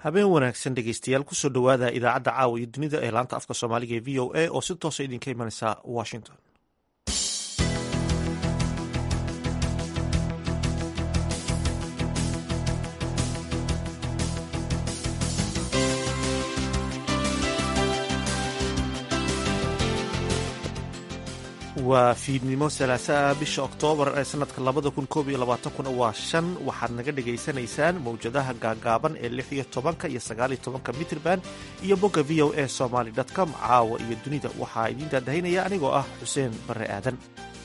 habeen wanaagsan dhegeystayaal kusoo dhowaada idaacadda caawa iyo dunida ee laanta afka soomaaliga ee v o a oo si toosa idinka imanaysa washington waa fiidnimo salaasaa bisha oktoobar ee sanadka labada kun koob iyo labaatankuna waa shan waxaad naga dhagaysanaysaan mowjadaha gaagaaban ee lix iyo tobanka iyo sagaal iyo tobanka mitrban iyo bogga v o a somaly com caawa iyo dunida waxaa idiin daadahaynaya anigoo ah xuseen barre aadan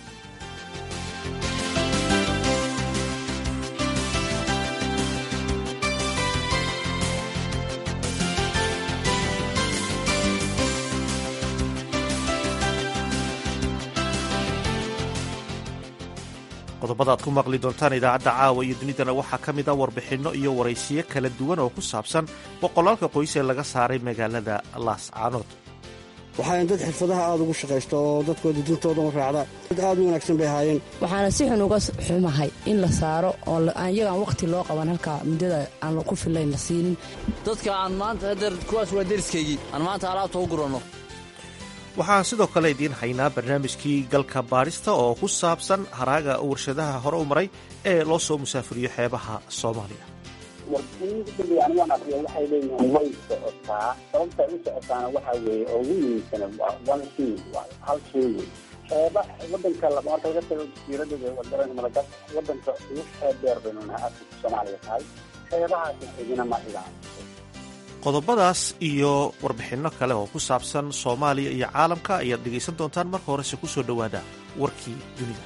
qodobada aad ku maqli doontaan idaacadda caawa iyo dunidana waxaa ka mid a warbixinno iyo waraysiyo kala duwan oo ku saabsan boqolaalka qoys ee laga saaray magaalada laascaanood waxaan dad xirfadaha aada ugu shaqaysta oo dadkooda dintooda u raacda dad aad u wanaagsan bay ahaayeen waxaana si xun uga xumahay in la saaro oo iyagaan wakhti loo qaban halkaa muddada aan ku fillayn la siinin dadka aan maanta hadeer kuwaas waa deriskaygii aan maanta alaabta u guranno waxaan sidoo kale idiin haynaa barnaamijkii galka baadhista oo ku saabsan haraaga warshadaha hore u maray ee loo soo musaafiriyo xeebaha soomaaliya warbixinada anigu aan aqriyo waxay leeyihiin way socotaa sababta ay u socotaana waxaa weeye oo ugu muhiimsana one thing hal shay wey xeeba wadanka marka laga tago jasiiradda wadaran madagas wadanka ugu xeeb dheer baynu nahay afrika soomaaliya tahay xeebahaasi xigina ma dhigaan qodobadaas iyo warbixinno kale oo ku saabsan soomaaliya iyo caalamka ayaad dhegaysan doontaan marka horese ku soo dhowaada warkii dunida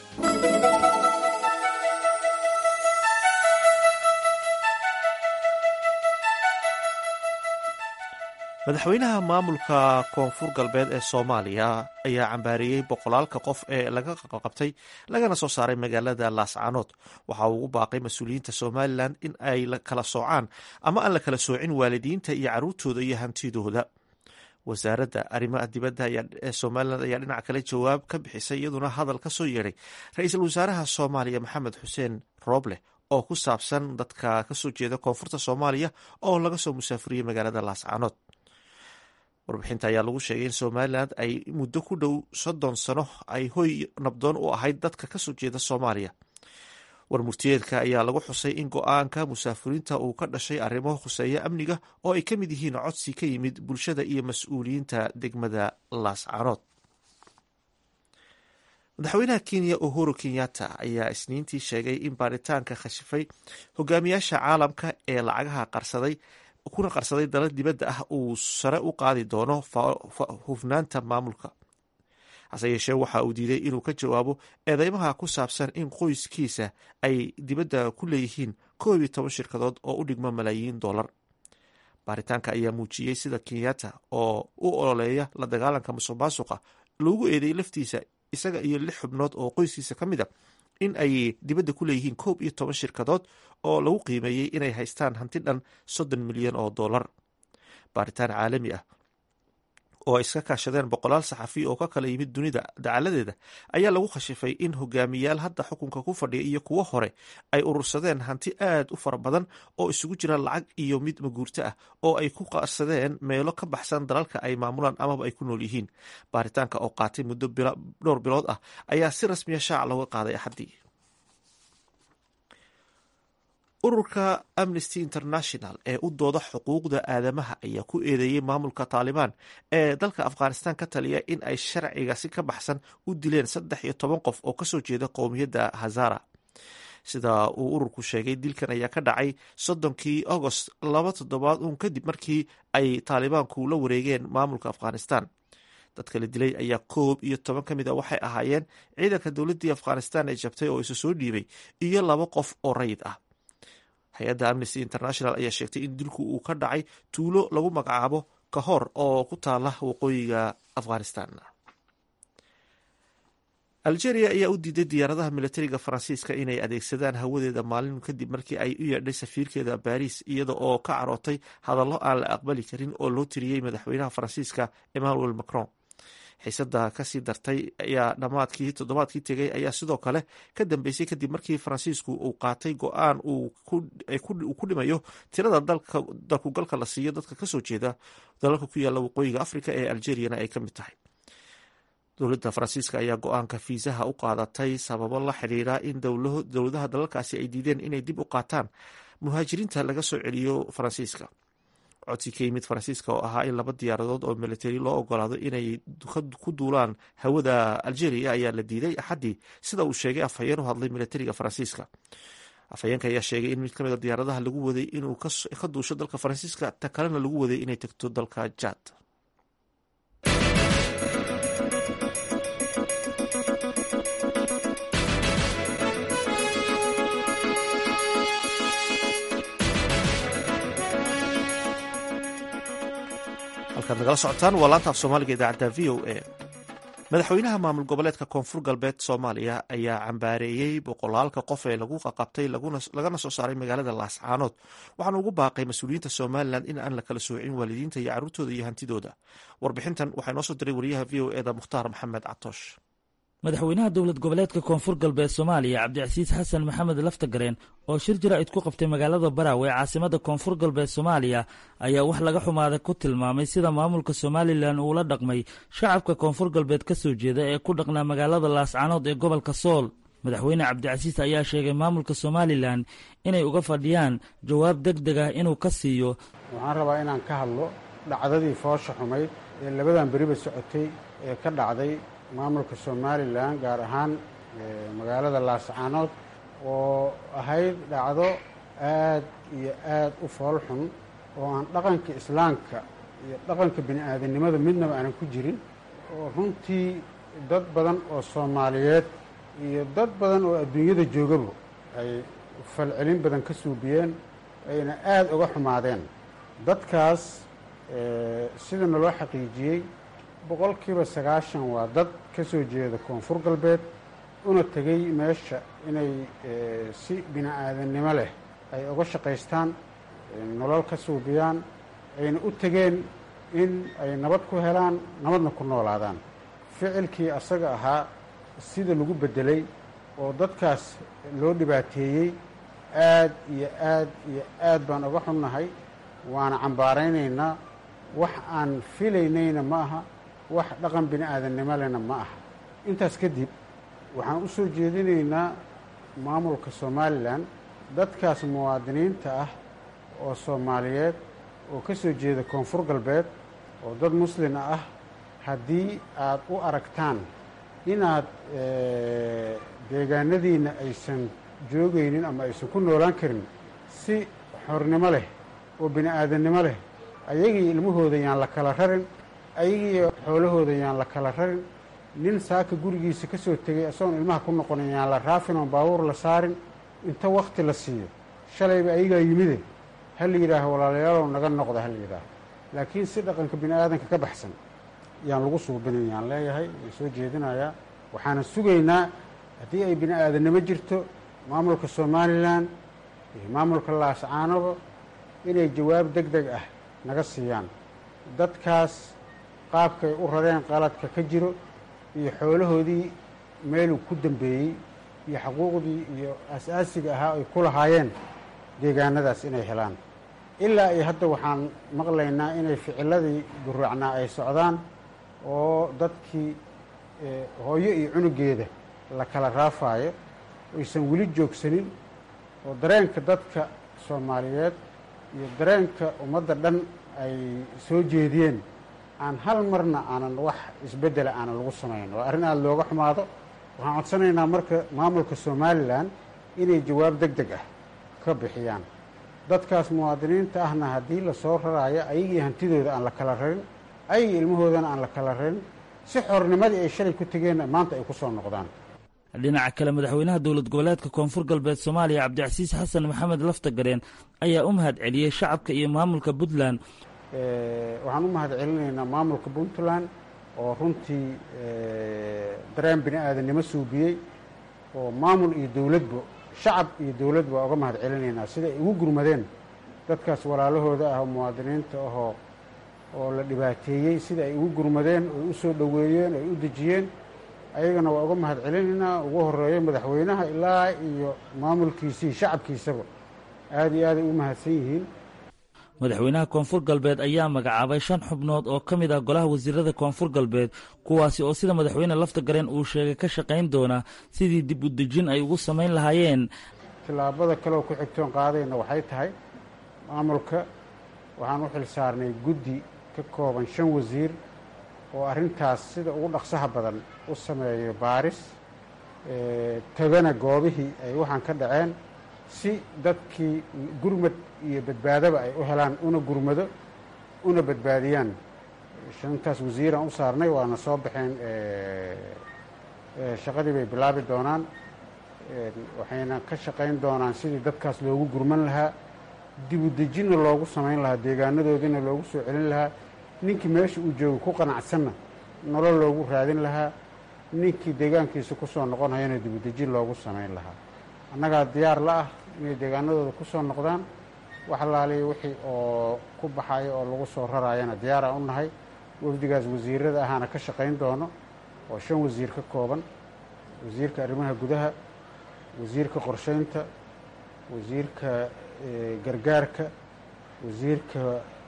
madaxweynaha maamulka koonfur galbeed ee soomaaliya ayaa cambaareeyey boqolaalka qof ee laga qabtay lagana soo saaray magaalada laascaanood waxa uu ugu baaqay mas-uuliyiinta somalilan in ay kala soocaan ama aan la kala soocin waalidiinta iyo caruurtooda iyo hantidooda wasaaradda arrimaha dibadda ee somalilan ayaa dhinac kale jawaab ka bixisay iyaduna hadal ka soo yeedhay ra-iisul wasaaraha soomaaliya maxamed xuseen rooble oo ku saabsan dadka kasoo jeeda koonfurta soomaaliya oo laga soo musaafuriyey magaalada laascaanood warbixinta ayaa lagu sheegay in somalilan ay muddo ku dhow soddon sano ay hoy nabdoon u ahayd dadka kasoo jeeda soomaaliya warmurtiyeedka ayaa lagu xusay in go-aanka musaafiriinta uu ka dhashay arrimo khuseeya amniga oo ay ka mid yihiin codsi ka yimid bulshada iyo mas-uuliyiinta degmada laascaanood madaxweynaha kenya uhuru kenyatta ayaa isniintii sheegay in baaritaanka khashifay hogaamiyaasha caalamka ee lacagaha qarsaday kuna qarsaday dala dibadda ah uu sare u qaadi doono hufnaanta maamulka hase yeeshee waxa uu diiday inuu ka jawaabo eedeymaha ku saabsan in qoyskiisa ay dibadda ku leeyihiin koob iyo toban shirkadood oo u dhigmo malaayiin dollar baaritaanka ayaa muujiyey sida kenyatta oo u ololeeya la dagaalanka musuq maasuqa loogu eedeeyey laftiisa isaga iyo lix xubnood oo qoyskiisa ka mid a in ay dibadda ku leeyihiin koob iyo toban shirkadood oo lagu qiimeeyey inay haystaan hanti dhan soddon milyan oo dollar baaritaan caalami ah oo ay iska kaashadeen boqolaal saxafi oo ka kala yimid dunida dacaladeeda ayaa lagu khashifay in hogaamiyaal hadda xukunka ku fadhiya iyo kuwo hore ay urursadeen hanti aad u fara badan oo isugu jira lacag iyo mid maguurto ah oo ay ku qarsadeen meelo ka baxsan dalalka ay maamulaan amaba ay ku nool yihiin baaritaanka oo qaatay muddo dhowr bilood ah ayaa si rasmiya shaaca looga qaaday axaddii ururka amnesty international ee u dooda xuquuqda aadamaha ayaa ku eedeeyey maamulka taalibaan ee dalka afghanistan ka taliya in ay sharciga si ka baxsan u dileen saddex iyo toban qof oo kasoo jeeda qowmiyadda hazara sida uu ururku sheegay dilkan ayaa ka dhacay soddonkii agost laba toddobaad uun kadib markii ay taalibaanku la wareegeen maamulka afghanistan dadka la dilay ayaa koob iyo toban ka mid a waxay ahaayeen ciidanka dowladdii afghanistan ee jabtay oo isu soo dhiibay iyo laba qof oo rayid ah hay-adda amnesty international ayaa sheegtay in dilku uu ka dhacay tuulo lagu magacaabo kahor oo ku taala waqooyiga afghanistan algeria ayaa u diiday diyaaradaha militariga faransiiska inay adeegsadaan hawadeeda maalin kadib markii ay u yeedhay safiirkeeda baariis iyada oo ka carootay hadallo aan la aqbali karin oo loo tiriyey madaxweynaha faransiiska emmanuel macron xiisada kasii dartay ayaa dhammaadkii toddobaadkii tegay ayaa sidoo kale ka dambeysay kadib markii faransiisku uu qaatay go-aan uu ku dhimayo tirada dalkugalka la siiyo dadka kasoo jeeda dalalka ku yaala waqooyiga africa ee algeriyana ay ka mid tahay dowladda faransiiska ayaa go-aanka fiisaha u qaadatay sababo la xidhiira in dowladaha dalalkaasi ay diideen inay dib u qaataan muhaajiriinta laga soo celiyo faransiiska codsi ka yimid faransiiska oo ahaa in laba diyaaradood oo militari loo ogolaado inay ku duulaan hawada algeria ayaa la diiday axaddii sida uu sheegay afhayeen u hadlay militariga faransiiska afhayeenka ayaa sheegay in mid ka mid a diyaaradaha lagu waday inuu ka duusho dalka faransiiska ta kalena lagu waday inay tagto dalka jad halkaad nagala socotaan waa laanta af soomaaliga idaacadda v o a madaxweynaha maamul goboleedka koonfur galbeed soomaaliya ayaa cambaareeyey boqolaalka qof ee lagu qaqabtay lagana soo saaray magaalada laascaanood waxaana ugu baaqay mas-uuliyiinta somalilan in aan la kala soocin waalidiinta iyo carruurtooda iyo hantidooda warbixintan waxaa noo soo diray wariyaha v o eda mukhtaar maxamed catoosh madaxweynaha dowlad goboleedka koonfur galbeed soomaaliya cabdicasiis xasan maxamed laftagareen oo shir jaraa'id ku qabtay magaalada baraawe ee caasimada koonfur galbeed soomaaliya ayaa wax laga xumaada ku tilmaamay sida maamulka somalilan uula dhaqmay shacabka koonfur galbeed ka soo jeeda ee ku dhaqnaa magaalada laascaanood ee gobolka sool madaxweyne cabdicasiis ayaa sheegay maamulka somalilan inay uga fadhiyaan jawaab deg deg ah inuu ka siiyo waxaan rabaa inaan ka hadlo dhacdadii foosha xumayd ee labadan beriba socotay ee ka dhacday maamulka somalilan gaar ahaan magaalada laascaanood oo ahayd dhacdo aad iyo aad u fool xun oo aan dhaqanka islaamka iyo dhaqanka bini aadamnimada midnaba aanan ku jirin oo runtii dad badan oo soomaaliyeed iyo dad badan oo adduunyada joogaba ay falcelin badan ka suubiyeen ayna aada uga xumaadeen dadkaas sida naloo xaqiijiyey boqolkiiba sagaashan waa dad ka soo jeeda koonfur galbeed una tegey meesha inay si bini aadamnimo leh ay uga shaqaystaan nolol ka suubiyaan ayna u tegeen in ay nabad ku helaan nabadna ku noolaadaan ficilkii asaga ahaa sida lagu beddelay oo dadkaas loo dhibaateeyey aad iyo aad iyo aad baan uga xunnahay waana cambaaraynaynaa wax aan filaynayna ma aha wax dhaqan bini aadamnimo lehna ma aha intaas kadib waxaan u soo jeedinaynaa maamulka somalilan dadkaas muwaadiniinta ah oo soomaaliyeed oo ka soo jeeda koonfur galbeed oo dad muslima ah haddii aad u aragtaan inaad deegaanadiinna aysan joogaynin ama aysan ku noolaan karin si xornimo leh oo bini aadamnimo leh ayagii ilmahooda yaan la kala rarin ayagii xoolahooda yaan la kala rarin nin saaka gurigiisa ka soo tegay isagoon ilmaha ku noqonin yaan la raafin oon baabuur la saarin inta wakti la siiyo shalayba ayagaa yimide ha la yidhaaho walaalayaalow naga noqda ha la yidhaaho laakiin si dhaqanka bini aadanka ka baxsan yaan lagu suubinin yaan leeyahay waan soo jeedinayaa waxaana sugaynaa haddii ay bini aadamnimo jirto maamulka somalilan iyo maamulka laascaanoba inay jawaab deg deg ah naga siiyaan dadkaas qaabkay u rareen qaladka ka jiro iyo xoolahoodii meeluu ku dambeeyey iyo xuquuqdii iyo aas-aasiga ahaa ay ku lahaayeen deegaanadaas inay helaan ilaa iyo hadda waxaan maqlaynaa inay ficiladii guraacnaa ay socdaan oo dadkii hooyo iyo cunugeeda la kala raafaayo aysan weli joogsanin oo dareenka dadka soomaaliyeed iyo dareenka ummadda dhan ay soo jeediyeen aan hal marna aanan wax isbeddela aanan lagu samayn waa arrin aada looga xumaado waxaan codsanaynaa marka maamulka somalilan inay jawaab deg deg ah ka bixiyaan dadkaas muwaadiniinta ahna haddii lasoo raraayo ayagii hantidooda aan la kala rarin ayagii ilmahoodana aan la kala rarin si xornimadii ay shalay ku tegeenna maanta ay ku soo noqdaan dhinaca kale madaxweynaha dowlad goboleedka koonfur galbeed soomaaliya cabdicasiis xasan maxamed laftagareen ayaa u mahad celiyey shacabka iyo maamulka puntland waxaan u mahad celinaynaa maamulka puntland oo runtii dareen bini aadanimo suubiyey oo maamul iyo dowladba shacab iyo dowladba waa uga mahad celinaynaa sida ay ugu gurmadeen dadkaas walaalahooda ah oo muwaadiniinta ahoo oo la dhibaateeyey sida ay ugu gurmadeen oy u soo dhoweeyeen oy u dejiyeen ayagana waa uga mahad celinaynaa ugu horeeyo madaxweynaha ilaa iyo maamulkiisii shacabkiisaba aada iyo aaday u mahadsan yihiin madaxweynaha koonfur galbeed ayaa magacaabay shan xubnood oo ka mid ah golaha wasiirada koonfur galbeed kuwaasi oo sida madaxweyne lafta gareen uu sheegay ka shaqayn doona sidii dib u dejin ay ugu samayn lahaayeen tillaabada kaleoo ku xigtoon qaadayna waxay tahay maamulka waxaan u xil saarnay guddi ka kooban shan wasiir oo arrintaas sida ugu dhaqsaha badan u sameeyo baaris tagana goobihii ay waxaan ka dhaceen si dadkii gurmad iyo badbaadaba ay u helaan una gurmado una badbaadiyaan shantaas wasiiraan u saarnay waana soo baxeen shaqadii bay bilaabi doonaan waxayna ka shaqayn doonaan sidii dadkaas loogu gurman lahaa dibu dejinna loogu samayn lahaa deegaanadoodina loogu soo celin lahaa ninkii meesha uu jooga ku qanacsanna nolol loogu raadin lahaa ninkii deegaankiisa ku soo noqonhayana dibu dejin loogu samayn lahaa annagaa diyaar la ah inay deegaanadooda ku soo noqdaan wax alaaliya wixii oo ku baxayo oo lagu soo raraayana diyaaraan u nahay wafdigaas wasiirada ahaana ka shaqayn doono oo shan wasiir ka kooban wasiirka arrimaha gudaha wasiirka qorsheynta wasiirka gargaarka wasiirka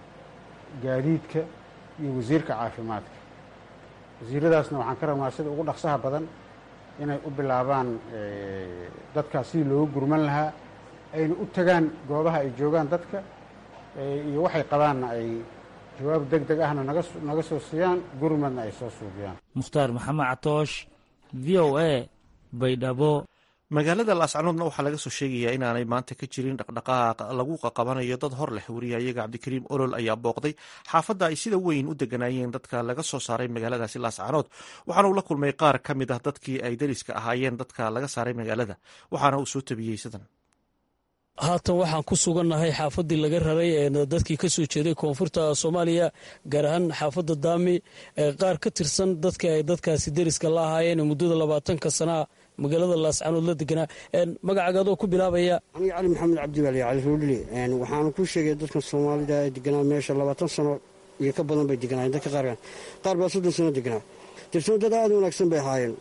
gaadiidka iyo wasiirka caafimaadka wasiiradaasna waxaan ka rabnaa sida ugu dhaqsaha badan inay u bilaabaan dadkaas sidii loogu gurman lahaa ayna u tagaan goobaha ay joogaan dadka iyo waxay qabaanna ay jawaab deg deg ahna naga naga soo siiyaan gurmadna ay soo suubiyaan mukhtaar maxamed catoosh v o a baydhabo magaalada laascanoodna waxaa laga soo sheegayaa inaanay maanta ka jirin dhaqdhaqaaq lagu qaqabanayo dad hor leh wariyayaga cabdikariim olol ayaa booqday xaafadda ay sida weyn u deganaayeen dadka laga soo saaray magaaladaasi laascanood waxaana uu la kulmay qaar ka mid ah dadkii ay dariska ahaayeen dadka laga saaray magaalada waxaana uu soo tabiyey sidan haatan waxaan ku sugannahay xaafaddii laga raray ee dadkii ka soo jeeday koonfurta soomaaliya gaar ahaan xaafadda daami qaar ka tirsan dadka ay dadkaasi deriska la ahaayeen muddada labaatanka sanaa magaalada laascanood la deganaa magacaaga adoo ku bilaabaya aniga cali maxamed cabdibaali cali roodhile waxaanu ku sheegay dadkan soomaalida ee deganaa meesha labaatan sano iyo ka badan bay deganaayeen dadka qaarkan qaar baa soddon sano deganaa tirsano dad aada u wanaagsan bay ahaayeen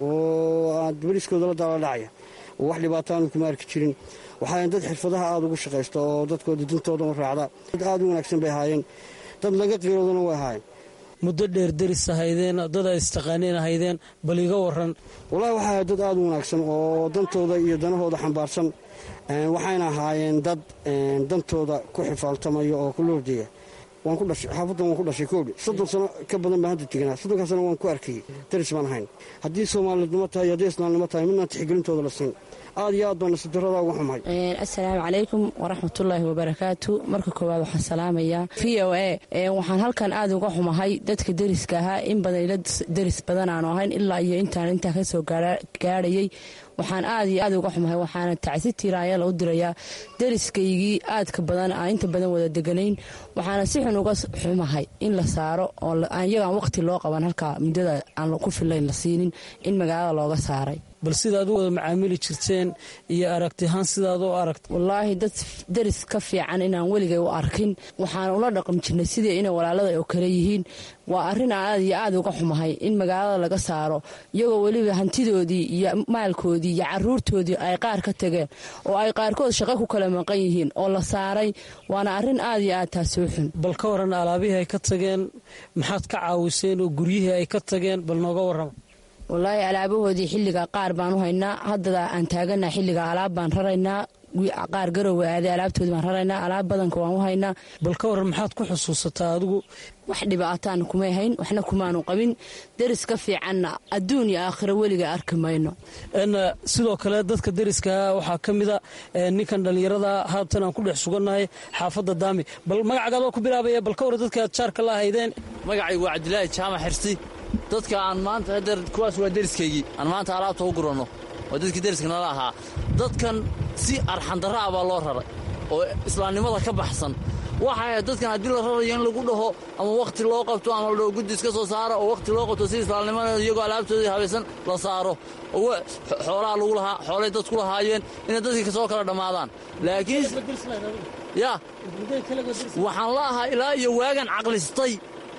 oo beriskooda la daala dhacaya oo wax dhibaato aanu kuma arki jirin waxaayn dad xirfadaha aada ugu shaqaysta oo dadkooda dintoodan raacda dad aada u wanaagsan bay ahaayeen dad laga qiiroodana way ahaayeen muddo dheer deris ahaydeen dad ay istaqaaneen ahaydeen bal iga waran wallahi waxay ahayd dad aada u wanaagsan oo dantooda iyo danahooda xambaarsan waxayna ahaayeen dad dantooda ku xifaaltamaya oo ku loordeeya waan ku dhashay xaafaddan waan ku dhashay koodhi soddon sano ka badan baan hadda teganaa soddonkaa sano waan ku arkayey daris baan ahayn haddii soomaalidnimo tahay iyo haddii islaamnimo tahay midnaan tixgelintooda la siin aad iyo aad baan nasidarada uga xumahay assalaamu calaykum waraxmatullaahi wabarakaatu marka koowaad waxaan salaamayaa v o a waxaan halkan aad uga xumahay dadka deriska ahaa in badan ila deris badan aanu ahayn ilaa iyo intaan intaa ka soo gaadhayay waxaan aad iyo aad uga xumahay waxaana tacsi tiiraanyala u dirayaa deriskaygii aadka badan aan inta badan wada deganayn waxaana si xun uga xumahay in la saaro oo iyagaan waqti loo qaban halkaa muddada aan ku filayn la siinin in magaalada looga saaray bal sidaad u wada macaamili jirteen iyo aragtihaan sidaad u aragt wallaahi dad deris ka fiican inaan weligay u arkin waxaan ula dhaqmi jirnay sidii inay walaalada oo kale yihiin waa arrin aan aad iyo aad uga xumahay in magaalada laga saaro iyagoo weliba hantidoodii iyo maalkoodii iyo caruurtoodii ay qaar ka tageen oo ay qaarkood shaqo ku kala maqan yihiin oo la saaray waana arrin aad iyo aad taasoo xun bal ka waran alaabihii ay ka tageen maxaad ka caawiseen oo guryihii ay ka tageen bal nooga warrama wallaahi alaabahoodii xilliga qaar baan u haynaa haddada aan taaganaa xilliga alaab baan raraynaa qaar garowe aaday alaabtoodii baan raraynaa alaab badanka waan u haynaa bal ka waran maxaad ku xusuusataa adigu wax dhibaataan kumay hayn waxna kumaanu qabin deris ka fiicanna adduun iyo aakhiro weliga arki mayno sidoo kale dadka deriskaa waxaa ka mida ninkan dhallinyarada haatan aan ku dhex sugannahay xaafadda daami bal magacagaadoo ku bilaabaya bal ka waran dadka aad jaarka la ahaydeen magacaygu waa cabdilaahi jaamac xirsi dadka aan maanta hadeer kuwaas waa deriskaygii aan maanta alaabta u guranno waa dadkii deriska nala ahaa dadkan si arxandarra ah baa loo raray oo islaamnimada ka baxsan waxay ahayd dadkan haddii la rarayo in lagu dhaho ama wakhti loo qabto ama la dhaho guddi iska soo saaro oo wakhti loo qabto si islaamnimada iyagoo alaabtoodii habaysan la saaro oo xoolaha lagu lahaa xoolay dadku lahaayeen inay dadkii kasoo kala dhammaadaan laakiin ya waxaan la ahaa ilaa iyo waagan caqlistay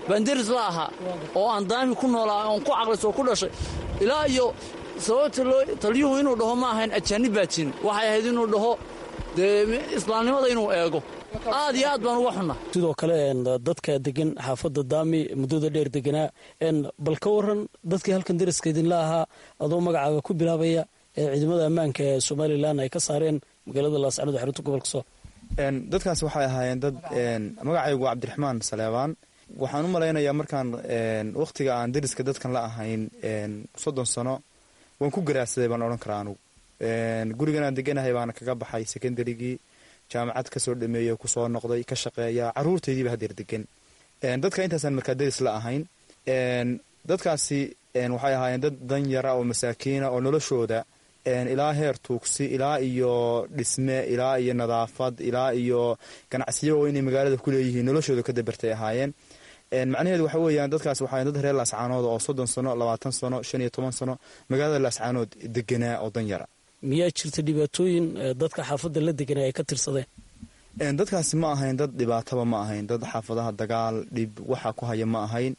baan deris la ahaa oo aan daami ku noolaa oon ku caqlis oo ku dhashay ilaa iyo sababta loo taliyuhu inuu dhaho ma ahayn ajaanib baa jirin waxay ahayd inuu dhaho dee islaamnimada inuu eego aad iyo aad baan uga xunna sidoo kale dadka degan xaafadda daami muddada dheer deganaa bal ka waran dadkii halkan deriska idinla ahaa adoo magacaaga ku bilaabaya ee ciidamada ammaanka ee somalilan ay ka saareen magaalada laascanood xarunta gobolka sool dadkaas waxay ahaayeen dad magacaygu waa cabdiraxmaan saleebaan waxaan u malaynayaa markaan wakhtiga aan deriska dadkan la ahayn soddon sano waan ku garaadsaday baan odhan karaa anugu gurigan aan deganahay baana kaga baxay secondarygii jaamacad kasoo dhameeya kusoo noqday ka shaqeeya caruurtaydiiba hadeer degan dadka intaasaan markaa deris la ahayn dadkaasi waxay ahaayeen dad dan yara oo masaakiina oo noloshooda ilaa heer tuugsi ilaa iyo dhisme ilaa iyo nadaafad ilaa iyo ganacsiyo oo inay magaalada ku leeyihiin noloshooda ka dabartay ahaayeen macnaheedu waxa weeyaan dadkaas waxaa dad reer laascaanood oo soddon sano labaatan sano shan iyo toban sano magaalada laascaanood deganaa oo dan yara miyaa jirta dhibaatooyin dadka xaafadda la deganaa ay ka tirsadeen dadkaasi ma ahayn dad dhibaataba ma ahayn dad xaafadaha dagaal dhib waxa ku haya ma ahayn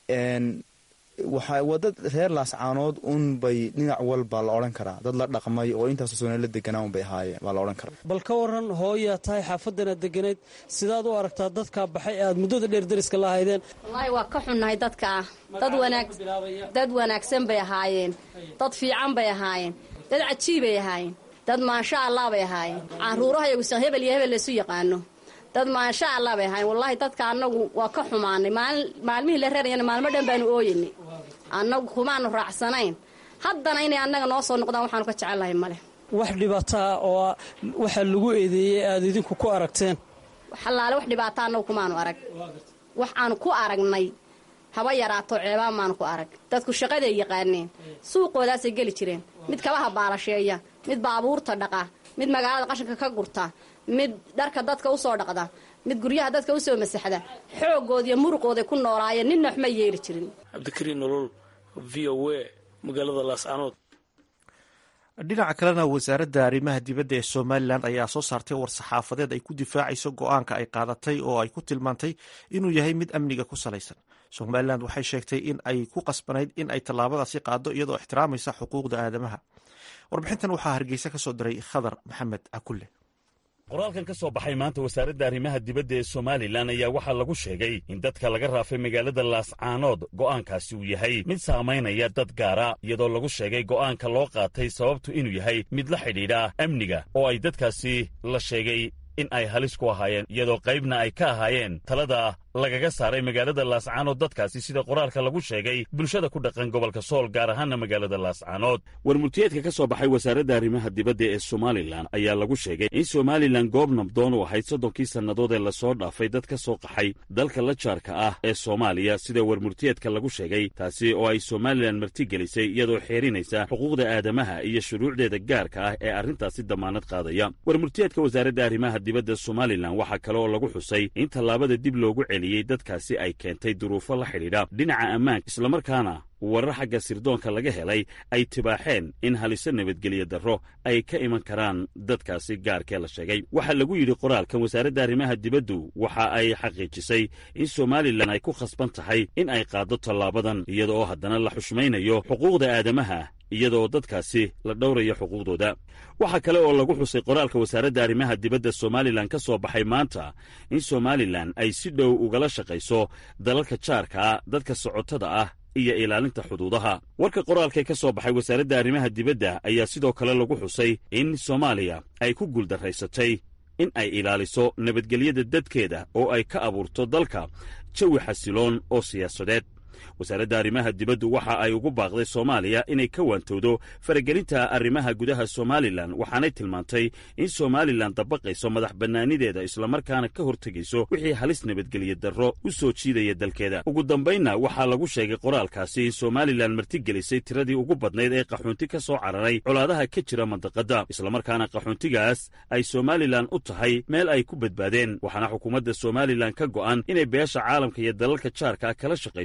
waa dad reer laascaanood un bay dhinac walba la odhan karaa dad la dhaqmay oo intaasoo sona la deganaa un bay ahaayeen baa la odhan karaa bal ka waran hooyaa tahay xaafadanaad deganayd sidaad u aragtaa dadkaa baxay ee aad muddada dheer deriska la ahaydeen wallaahi waa ka xunnahay dadkaa dad wanaagsan bay ahaayeen dad fiican bay ahaayeen dad cajiibay ahaayeen dad maasha allah bay ahaayeen caruuraha yagusa hebel iyo hebel laysu yaqaano dad maasha allah bay ahaayeen wallaahi dadka annagu waa ka xumaanay maalmihii la reerayana maalmo dhan baanu ooyanay annagu kumaanu raacsanayn haddana inay annaga noo soo noqdaan waxaanu ka jecellahay male wax dhibaataa oo waxaa lagu eedeeyey aad idinku ku aragteen xallaale wax dhibaata annagu kumaanu arag wax aanu ku aragnay haba yaraato ceebaan maanu ku arag dadku shaqaday yaqaaneen suuqoodaasay geli jireen mid kabaha baalasheeya mid baabuurta dhaqa mid magaalada qashinka ka gurta mid dharka dadka usoo dhaqda mid guryaha dadka usoo masaxda xoogooda iyo muruqooday ku noolaayeen ninna waxma yeeli jirin cabdikariin nolol v o a magaalada laascaanood dhinaca kalena wasaaradda arrimaha dibadda ee somalilan ayaa soo saartay war-saxaafadeed ay ku difaacayso go-aanka ay qaadatay oo ay ku tilmaantay inuu yahay mid amniga ku salaysan somalilan waxay sheegtay in ay ku qasbanayd in ay tallaabadaasi qaado iyadoo ixtiraamaysa xuquuqda aadamaha warbixintan waxaa hargeysa ka soo diray khadar maxamed cakulle qoraalkan ka soo baxay maanta wasaaradda arrimaha dibadda ee somalilan ayaa waxaa lagu sheegay in dadka laga raafay magaalada laascaanood go'aankaasi uu yahay mid saamaynaya dad gaara iyadoo lagu sheegay go'aanka loo qaatay sababtu inuu yahay mid la xidhiidha amniga oo ay dadkaasi la sheegay in ay halis ku ahaayeen iyadoo qaybna ay ka ahaayeen talada lagaga saaray magaalada laascaanood dadkaasi sida qoraalka lagu sheegay bulshada ku dhaqan gobolka sool gaar ahaana magaalada laascaanood warmultiyeedka ka soo baxay wasaaradda arrimaha dibadda ee somalilan ayaa lagu sheegay in somalilan goob nabdoon u ahayd soddonkii sannadood ee lasoo dhaafay dad ka soo qaxay dalka la jaarka ah ee soomaaliya sida warmultiyeedka lagu sheegay taasi oo ay somalilan martigelisay iyadoo xeerinaysa xuquuqda aadamaha iyo shuruucdeeda gaarka ah ee arrintaasi damaanad qaadaya warmultiyeedka wasaaradda arrimaha dibadda somalilan waxaa kale oo lagu xusay in tallaabada dib loogu dadkaasi ay keentay duruufo la xidhiidha dhinaca ammaanka islamarkaana warar xagga sirdoonka laga helay ay tibaaxeen in haliso nabadgelyo darro ay ka iman karaan dadkaasi gaarkee la sheegay waxaa lagu yidhi qoraalkan wasaaradda arrimaha dibaddu waxa ay xaqiijisay in somalilan ay ku khasban tahay in ay qaaddo tallaabadan iyada oo haddana la xushmaynayo xuquuqda aadamaha iyadaoo dadkaasi la dhowrayo xuquuqdooda waxaa kale oo lagu xusay qoraalka wasaaradda arrimaha dibadda somalilan ka soo baxay maanta in somalilan ay si dhow ugala shaqayso dalalka jaarkaa dadka socotada ah iyo ilaalinta xuduudaha warka qoraalkee ka soo baxay wasaaradda arrimaha dibadda ayaa sidoo kale lagu xusay in soomaaliya ay ku guuldarraysatay in ay ilaaliso nabadgelyada dadkeeda oo ay ka abuurto dalka jawi xasiloon oo siyaasadeed wasaaradda arrimaha dibaddu waxa ay ugu baaqday soomaaliya inay ka waantowdo faragelinta arrimaha gudaha somalilan waxaanay tilmaantay in somalilan dabaqayso madax bannaanideeda islamarkaana ka hortegayso wixii halis nabadgelyo darro u soo jiidaya dalkeeda ugu dambaynna waxaa lagu sheegay qoraalkaasi in somalilan martigelisay tiradii ugu badnayd ee qaxoonti ka soo cararay colaadaha ka jira mandaqadda islamarkaana qaxoontigaas ay somalilan u tahay meel ay ku badbaadeen waxaana xukuumadda somalilan ka go'an inay beesha caalamka iyo dalalka jaarka kala shaqayso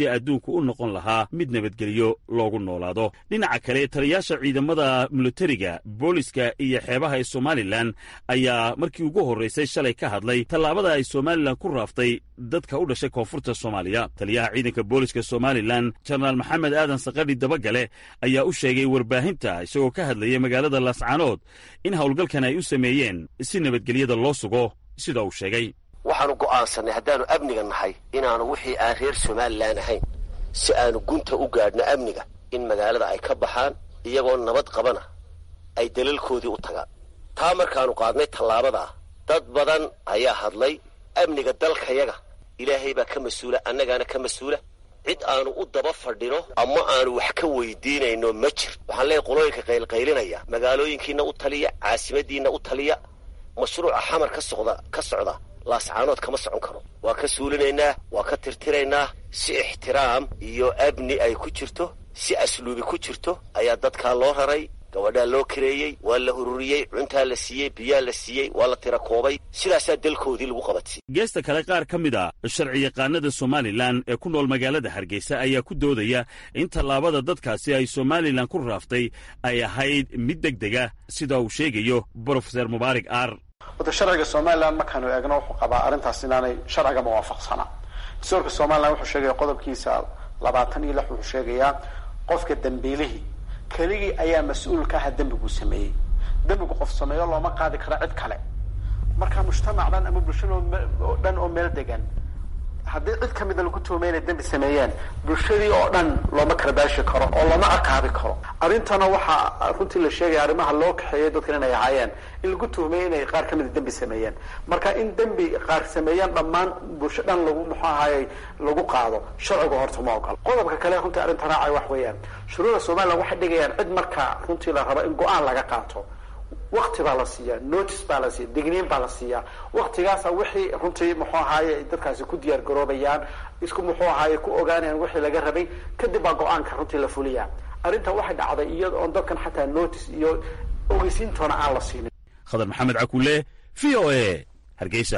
sidii adduunku u noqon lahaa mid nabadgelyo loogu noolaado dhinaca kale taliyaasha ciidamada militariga booliska iyo xeebaha ee somalilan ayaa markii ugu horraysay shalay ka hadlay tallaabada ay somalilan ku raaftay dadka u dhashay koonfurta soomaaliya taliyaha ciidanka booliska somalilan jenaraal maxamed aadan sakadhi dabagale ayaa u sheegay warbaahinta isagoo ka hadlayay magaalada laascaanood in howlgalkan ay u sameeyeen si nabadgelyada loo sugo sida uu sheegay waxaanu go'aansannay haddaannu amniga nahay inaannu wixii aan reer somalilan ahayn si aanu gunta u gaadhno amniga in magaalada ay ka baxaan iyagoo nabad qabana ay dalalkoodii u tagaan taa markaannu qaadnay tallaabadaa dad badan ayaa hadlay amniga dalkayaga ilaahay baa ka mas-uula annagaana ka mas-uula cid aanu u daba fadhino ama aanu wax ka weydiinayno ma jir waxaan leeyahy qolooyinka qaylqaylinaya magaalooyinkiinna u taliya caasimadiinna u taliya mashruuca xamar ka socda ka socda laascaanood kama socon karo waa ka suulinaynaa waa ka tirtiraynaa si ixtiraam iyo amni ay ku jirto si asluubi ku jirto ayaa dadkaa loo raray gabadhaa loo kareeyey waa la ururiyey cuntaa la siiyey biyaa la siiyey waa la tira koobay sidaasaa dalkoodii lagu qabadsiyey geesta kale qaar ka mid a sharciyaqaanada somalilan ee ku nool magaalada hargeysa ayaa ku doodaya in tallaabada dadkaasi ay somalilan ku raaftay ay ahayd mid deg dega sida uu sheegayo brofeser mubaarak aar wada sharciga somalilan markaanu eegno wuxuu qabaa arrintaas inaanay sharciga muwaafaqsanaa dastuurka somalilan wuxuu sheegaya qodobkiisa labaatan iyo lix wuxuu sheegayaa qofka dambiilihii keligii ayaa mas-uul ka aha dembiguu sameeyey dembigu qof sameeyo looma qaadi karo cid kale marka mujtamac dhan ama bulshada oo dhan oo meel degan haddii cid ka mida lagu tuhumay inay dembi sameeyeen bulshadii oo dhan looma karbaashi karo oo looma ciqaabi karo arrintana waxaa runtii la sheegaya arrimaha loo kaxeeyay dadkan inay ahaayeen in lagu tuhumay inay qaar ka mida dembi sameeyeen marka in dembi qaar sameeyeen dhammaan bulsho dhan lagu muxuu ahaayey lagu qaado sharciga horta ma ogolo qodobka kale runtii arrinta raacay wax weeyaan shuruuda somaliland waxay dhigayaan cid marka runtii la rabo in go-aan laga qaato wakti baa la siiyaa notice baa la siiya digniin baa la siiyaa waktigaasa wixii runtii muxuu ahaaye dadkaasi ku diyaar garoobayaan isku muxuu ahaaye ku ogaanayaan wixii laga rabay kadib baa go-aanka runtii la fuliyaa arrinta waxay dhacday iyada oon dadkan xataa notice iyo ogeysiintoona aan la siinin khadar maxamed cakule v o a hargeysa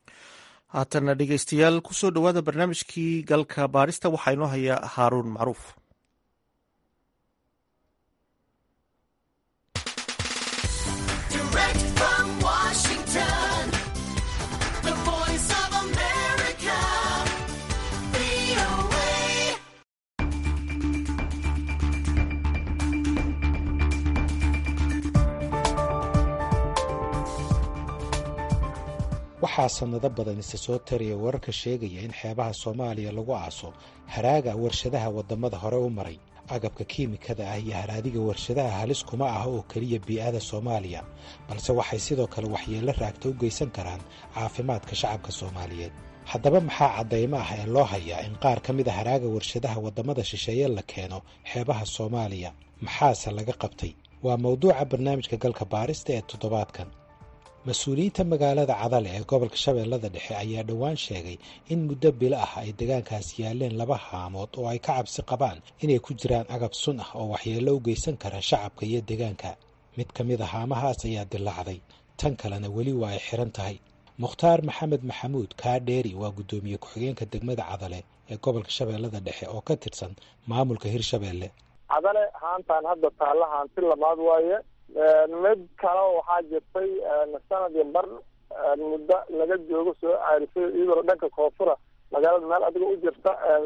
haatana dhegeystayaal kusoo dhowaada barnaamijkii galka baarista waxaa inoo haya haaruun macruuf waxaa sannado badan isa soo taraya wararka sheegaya in xeebaha soomaaliya lagu aaso haraaga warshadaha waddamada hore u maray agabka kiimikada ah iyo haraadiga warshadaha halis kuma ah oo keliya bii'ada soomaaliya balse waxay sidoo kale waxyeello raagta u geysan karaan caafimaadka shacabka soomaaliyeed haddaba maxaa caddaymo ah ee loo hayaa in qaar ka mid a haraaga warshadaha waddamada shisheeye la keeno xeebaha soomaaliya maxaase laga qabtay waa mawduuca barnaamijka galka baarista ee toddobaadkan mas-uuliyiinta magaalada cadale ee gobolka shabeellada dhexe ayaa dhowaan sheegay in muddo bilo ah ay deegaankaas yaaleen laba haamood oo ay ka cabsi qabaan inay ku jiraan agab sun ah oo waxyeello u geysan kara shacabka iyo deegaanka mid ka mid a haamahaas ayaa dilaacday tan kalena weli waa ay xiran tahay mukhtaar maxamed maxamuud kaadheeri waa guddoomiye ku-xigeenka degmada cadale ee gobolka shabeellada dhexe oo ka tirsan maamulka hirshabeelle cadale haantaan hadda taalla haanti lamaad waaye mid kale waxaa jirtay sanad iyo bar muddo laga joogo soo caarisay iyadoo dhanka koonfura magaalada meel adiga u jirta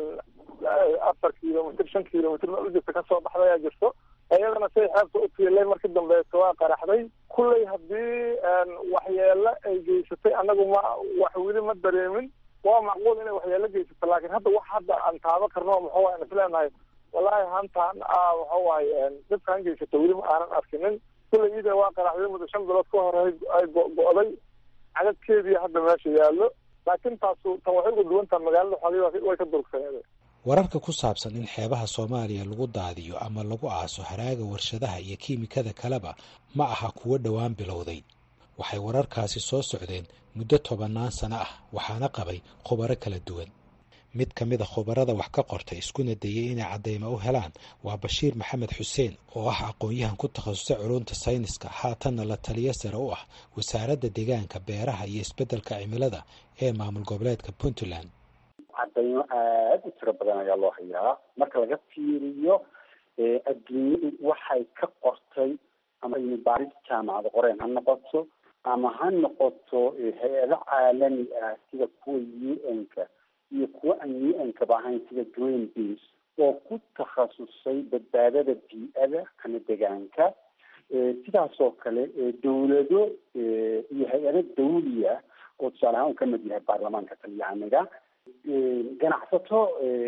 afar kilomitr shan kilomitr meel u jirta kasoo baxda ayaa jirto iyadana say xeebta u tiilay markii dambeeto waa qaraxday kulley haddii waxyeelo ay geysatay anagu ma wax weli ma dareemin waa macquul inay waxyeelo geysato laakiin hadda wax hadda aan taabo karno muxuu waay isleenahay wallaahi hantaan waxa waaye dhibkaan geysato weli ma aanan arkinin kulley iyada waa qaraxday muddo shan bilood ka hor ay go-go'day cadadkeedii hadda meesha yaallo laakiin taasu tan waxay uga duwantaha magaalada xoogay way ka durugsaneed wararka ku saabsan in xeebaha soomaaliya lagu daadiyo ama lagu aaso haraaga warshadaha iyo kiimikada kaleba ma aha kuwo dhowaan bilowday waxay wararkaasi soo socdeen muddo tobannaan sano ah waxaana qabay khubaro kala duwan mid ka mid a khubarada wax ka qortay iskuna dayay inay caddaymo u helaan waa bashiir maxamed xuseen oo ah aqoon-yahan ku takhasusay culunta sayniska haatanna la taliyo sare u ah wasaaradda deegaanka beeraha iyo isbeddelka cimilada ee maamul goboleedka puntland cadaymo aada u tiro badan ayaa loo hayaa marka laga fiiriyo adduunyadu waxay ka qortay ama baaris jaamacada qoreen ha noqoto ama ha noqoto hay-ado caalami ah sida kuwa u n-ka iyo kuwa aan u n-kaba ahayn sida green beas oo ku takhasusay badbaadada bii-ada ama degaanka sidaas oo kale dawlado iyo hay-ado dawliya oo tusaale ahaan uu ka mid yahay baarlamaanka talyaaniga ganacsato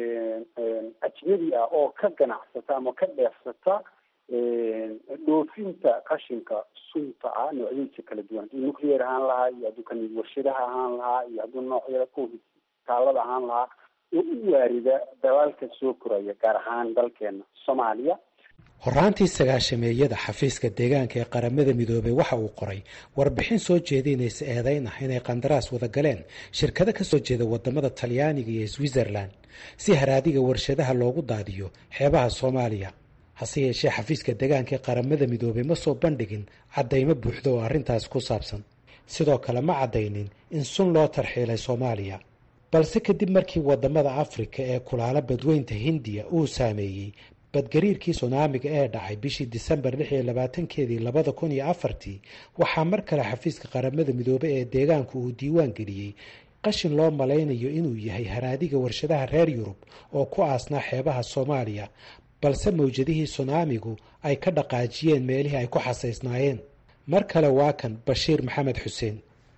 ajnabi ah oo ka ganacsata ama ka dheefsata dhoofinta qashinka sunta ah noocyadiisa kala duwan hadduu nuclear ahaan lahaa iyo hadduu kamid warshadaha ahaan lahaa iyo hadduu noocyada taalada ahaan lahaa oo u waarida dalaalka soo koraya gaar ahaan dalkeena soomaaliya horaantii sagaashameeyada xafiiska deegaanka ee qaramada midoobey waxa uu qoray warbixin soo jeedinaysa eedayn ah inay qandaraas wada galeen shirkado ka soo jeeda wadamada talyaaniga iyo switzerland si haraadiga warshadaha loogu daadiyo xeebaha soomaaliya hase yeeshee xafiiska deegaanka ee qaramada midoobey ma soo bandhigin caddaymo buuxda oo arrintaas ku saabsan sidoo kale ma caddaynin in sun loo tarxiilay soomaaliya balse kadib markii wadamada afrika ee kulaalo badweynta hindiya uu saameeyey badgariirkii sunaamiga ee dhacay bishii disembar lix iyo labaatankeedii labada kun iyo afartii waxaa mar kale xafiiska qaramada midoobey ee deegaanku uu diiwaan geliyey qashin loo malaynayo inuu yahay haraadiga warshadaha reer yurub oo ku aasnaa xeebaha soomaaliya balse mawjadihii sunaamigu ay ka dhaqaajiyeen meelihii ay ku xasaysnaayeen mar kale waa kan bashiir maxamed xuseen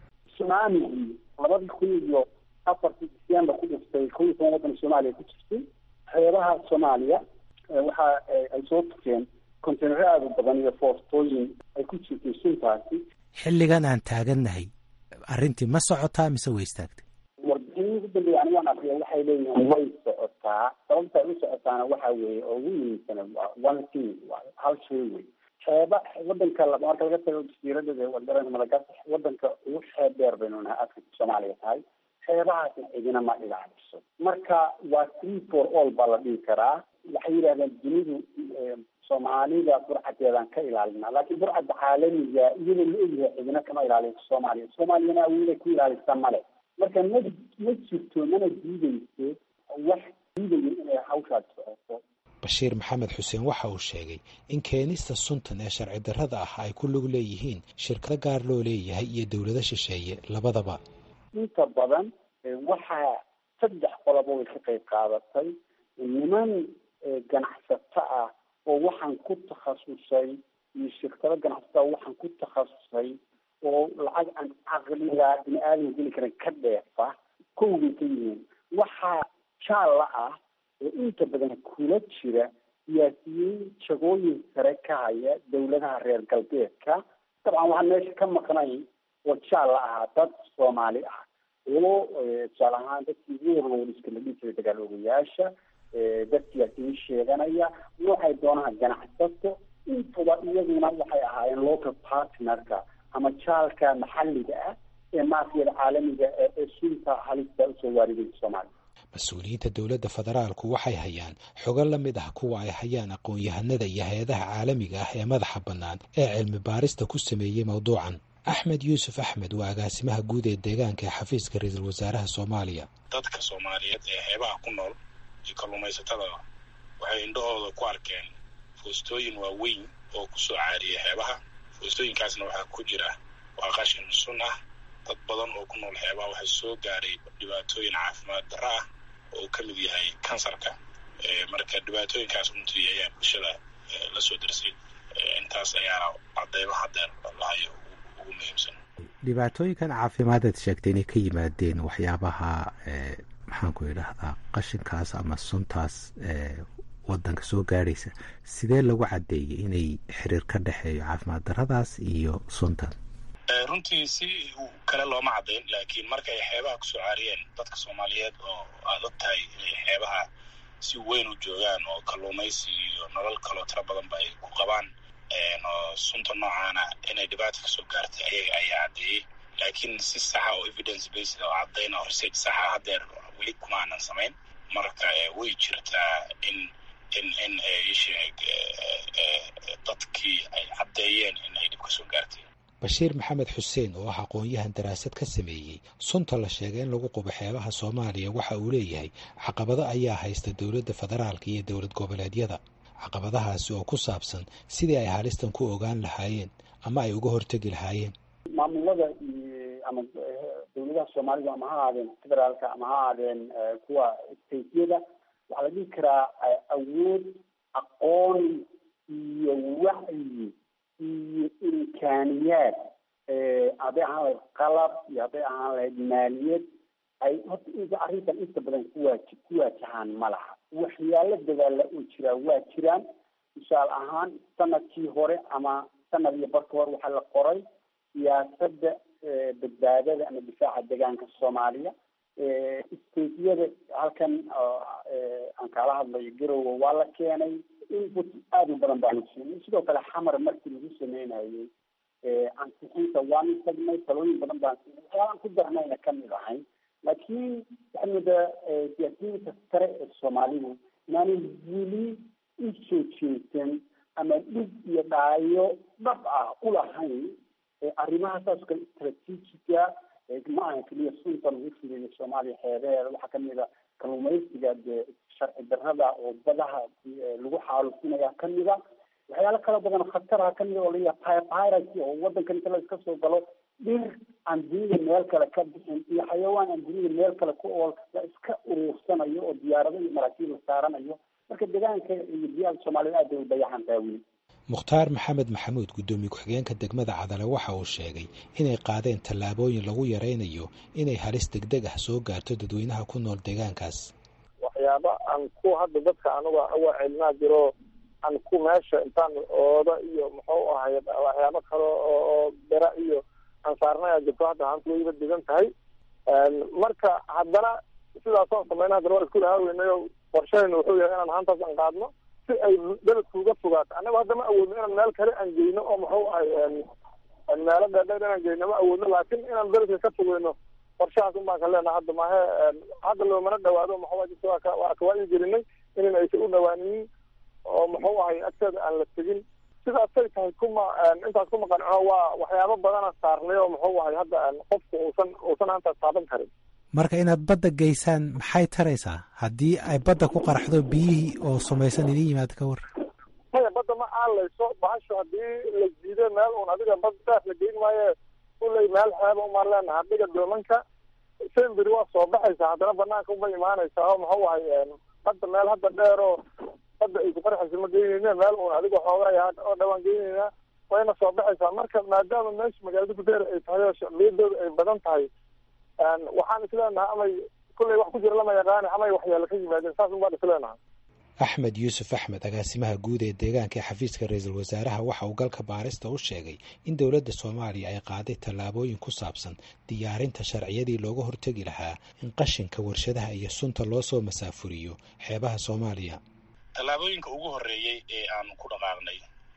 sunaamigii labadii kun iyo afartii disembar ku dhiftay kun iyo toban waddan soomaaliya ku jirtay xeebaha soomaaliya waxa ay soo tukeen konteynaro aada u badan iyo foortooyin ay ku jirtay suntaasi xilligan aan taagannahay arrintii ma socotaa mise way istaagtay warbixinii ugu dambeeya anigaan akriya waxay leeyihiin way socotaa sababta ay u socotaana waxa weeye oo ugu muhiimsana one thing hal shay wey xeeba wadanka marka laga tago jasiiradada waddanka madagaskar wadanka ugu xeeb dheer baynu nahay africa soomaaliya tahay xeebahaasna cidina ma ilaaliso marka waa three for all baa la dhihi karaa waxay yidhahdeen dunidu soomaalida burcadeedaan ka ilaalina laakiin burcadda caalamiga iyadoo la ogyahay cidina kama ilaaliso soomaaliya soomaaliyana awooday ku ilaalisa male marka ma ma jirto mana diideyso wax diidayo inay hawshaas socoto bashiir maxamed xuseen waxa uu sheegay in keenista suntan ee sharci darrada ah ay ku lug leeyihiin shirkado gaar loo leeyahay iyo dowlado shisheeye labadaba inta badan waxaa saddex qoloba way ka qayb qaadatay niman ganacsato ah oo waxaan ku takhasusay iyo shirkado ganacsato oo waxaan ku takhasusay oo lacag aan caqliga bini aadam geli karan ka dheefa kowbay ka yihiin waxaa jaalla ah oo inta badan kula jira siyaasiyiin jagooyin sare ka haya dowladaha reer galbeedka dabcan waxaan meesha ka maqnayn oo jaalla ahaa dad soomaali ah oo tusaale ahaan dadkii warwariska la dhihi jiray dagaal ogayaasha dad siyaasiyiin sheeganaya noocay doonaha ganacsato intuba iyaguna waxay ahaayeen local partnerka ama jaalka maxalliga ah ee maafiyada caalamiga ee sunta halista usoo waaridaysa soomaaliya mas-uuliyiinta dowladda federaalku waxay hayaan xogo la mid ah kuwa ay hayaan aqoon-yahanada iyo hay-adaha caalamiga ah ee madaxa bannaan ee cilmi baarista ku sameeyey mowduucan axmed yuusuf axmed waa agaasimaha guud ee deegaanka ee xafiiska ra-iisul wasaaraha soomaaliya dadka soomaaliyeed ee xeebaha ku nool iyo kalluumaysatada waxay indhahooda ku arkeen foostooyin waaweyn oo kusoo caariyay xeebaha foostooyinkaasna waxaa ku jira waa qashin sun ah dad badan oo ku nool xeebaha waxay soo gaaray dhibaatooyin caafimaad darro ah oo uu ka mid yahay kansarka marka dhibaatooyinkaas runtii ayaa bulshada la soo darsay intaas ayaana cadeymo hadeer lahayo ugu muhiimsan dhibaatooyinkan caafimaadaad sheegtay inay ka yimaadeen waxyaabaha maxaan ku idhaahdaa qashinkaas ama suntaas wadanka soo gaadhaysa sidee lagu caddeeyey inay xiriir ka dhexeeyo caafimaad darradaas iyo suntan runtii si kale looma caddayn laakiin marka ay xeebaha kusoo caariyeen dadka soomaaliyeed oo aada og tahay inay xeebaha si weyn u joogaan oo kalluumaysi iyo nolol kaloo tiro badanba ay ku qabaan oo sunta noocaana inay dhibaata kasoo gaartay ayaga ayaa caddeeyey laakiin si saxa oo evidence based oo caddayn oo research saxa hadeer weli kuma aanan samayn marka way jirtaa in in in isheeg dadkii ay caddeeyeen in ay dhib kasoo gaartay bashiir maxamed xuseen oo ah aqoon-yahan daraasad ka sameeyey sunta la sheegay in lagu qubo xeebaha soomaaliya waxa uu leeyahay caqabado ayaa haysta dowladda federaalka iyo dowlad goboleedyada caqabadahaasi oo ku saabsan sidii ay halistan ku ogaan lahaayeen ama ay uga hortegi lahaayeen maamulada iyo ama dawladaha soomaalida ama ha ahaadeen federaalka ama ha ahaadeen kuwa stateyada waxaa la dhihi karaa awood aqoon iyo wacyi iyo imkaaniyaad hadday ahaan lahayd qalab iyo hadday ahaan lahayd maaliyad ay horta in arrintan inta badan kuwaaji ku waajahaan ma laha waxyaalo dadaala oo jiraa waa jiraan tusaale ahaan sanadkii hore ama sanad iyo barka hore waxaa la qoray siyaasadda badbaadada ama difaaca deegaanka soomaaliya stateyada halkan aan kaala hadlayo garowe waa la keenay input aada u badan baanu siinay sidoo kale xamar markii lagu sameynayay ansixinta waanu tagnay talooyin badan baan siinay waxyaalaan ku darnayna kamid ahayn laakiin waxaa moodaa siyaasiyiinta sare ee soomaalidu inaanay weli u soo jeesan ama dhig iyo dhaayo dhab ah ulahayn arrimaha saas kale istraatiijiga ma aha keliya sunta lagu fideeyo soomaaliya xeebeeda waxaa kamid a kalluumaysiga dee sharci darrada oo badaha lagu xaalufinaya kamida waxyaalo kala badan khataraha kamida oo layaha piracy oo wadankan inta la iska soo galo dhir aan dunida meel kale ka bixin iyo xayawaan aan dunida meel kale ku ool la iska uruursanayo oo diyaarado iyo maraakiib la saaranayo marka deegaanka iyo biyaha soomaaliyed aad bay u dayacan tahay weli mukhtaar maxamed maxamuud guddoomiye ku-xigeenka degmada cadale waxa uu sheegay inay qaadeen tallaabooyin lagu yaraynayo inay halis degdeg ah soo gaarto dadweynaha ku nool deegaankaas waxyaaba aan ku hadda dadka anuga awa celinaa jiro aan ku meesha intaan ooda iyo muxuu ahay waxyaabo kale oo bera iyo aan saarnaya jirto hadda haanta wayba degan tahay marka haddana sidaasoo samayna haddana waa isku lahaaweynay qorshahayna wuxuu yahay inaan haantaas aan qaadno si ay beledku uga fogaato annaga hadda ma awoodno inaan meel kale aan geyno oo muxuu ahay meelo dheerdheer inaan geyno ma awoodno laakiin inaan beledka ka fogeyno qorshahaas un baan ka leenaha hadda maahe hadda loomana dhawaado muxuu jirta waa ka waa kawaayi gelinay inan aysan u dhawaaninin oo muxuu ahay agteeda aan la tegin sidaasay tahay kuma intaas kuma qancino waa waxyaabo badana saarnay oo muxuu ahay hadda qofku uusan uusan hantaas taaban karin marka inaad badda geysaan maxay taraysaa haddii ay badda ku qaraxdo biyihii oo sumaysan idin yimaada ka war maya badda ma aalayso bahasho haddii la jiido meel uun adiga bad daaf la geyn maaye kuley meel xeeba umaan leenaha dhiga doomanka semberi waa soo baxaysaa haddana banaanka uma imaanaysaa oo muxuu ahay hadda meel hadda dheer oo badda ay ku qarxaysa ma geyneyna meel uun adiga xoogaay oo dhawaan geyneynaa wayna soo baxaysaa marka maadaama meesha magaalada gudeer ay tahay oo shacbiyadooda ay badan tahay waxaan isleenahay amay kulley wax ku jira lama yaqaani amay waxyaala ka yimaadeen saas un baan isleenahay axmed yuusuf axmed agaasimaha guud ee deegaanka ee xafiiska ra-iisul wasaaraha waxa uu galka baarista u sheegay in dowladda soomaaliya ay qaaday tallaabooyin ku saabsan diyaarinta sharciyadii looga hortegi lahaa in qashinka warshadaha iyo sunta loo soo masaafuriyo xeebaha soomaaliya tallaabooyinka ugu horreeyey ee aan ku dhaqaaqnay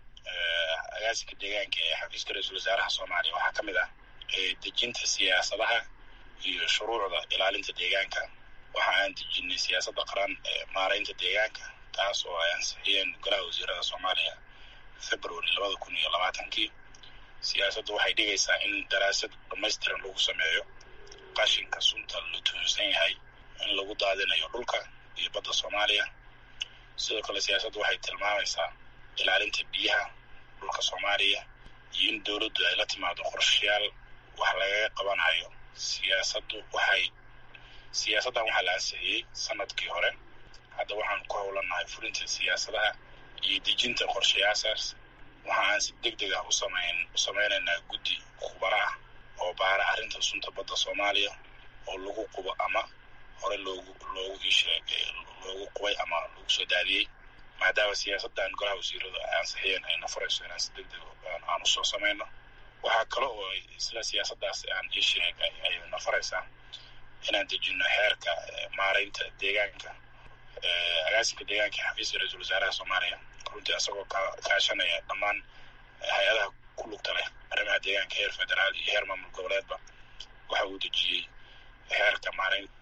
agaasinka deegaanka ee xafiiska ra-iisul wasaaraha soomaaliya waxaa ka mid ah dejinta siyaasadaha iyo shuruucda ilaalinta deegaanka waxa aan dejinay siyaasadda qaran ee maaraynta deegaanka taas oo ay ansixiyeen golaha wasiirada soomaaliya february labada kun iyo labaatankii siyaasaddu waxay dhigaysaa in daraasad dhamaystiran lagu sameeyo qashinka sunta la tuhunsan yahay in lagu daadinayo dhulka iyo badda soomaaliya sidoo kale siyaasaddu waxay tilmaamaysaa ilaalinta biyaha dhulka soomaaliya iyo in dowladdu ay la timaado qorshayaal wax lagaga qabanayo siyaasaddu waxay siyaasaddan waxaa la ansixiyey sanadkii hore hadda waxaan ku howlanahay fulinta siyaasadaha iyo dejinta qorshayaashaas waxa aan si deg deg ah usamayn u samaynaynaa guddi khubaro ah oo baara arrinta sunta badda soomaaliya oo lagu qubo ama hore loogu loogu isheeg loogu qubay ama lagu soo daadiyey maadaama siyaasaddan golaha wasiiradu ay ansixiyeen ayna furayso inaan si deg deg aan usoo samayno waxaa kale oo isla siyaasaddaas aan ii sheegay ayna faraysaa inaan dejino xeerka maaraynta deegaanka agaasinka deegaanka ee xafiiska ra-iisul wasaaraha soomaaliya runtii asagoo ka kaashanaya dhammaan hay-adaha ku lugta leh arrimaha deegaanka heer federaal iyo heer maamul goboleedba waxa uu dejiyey xeerka maaraynta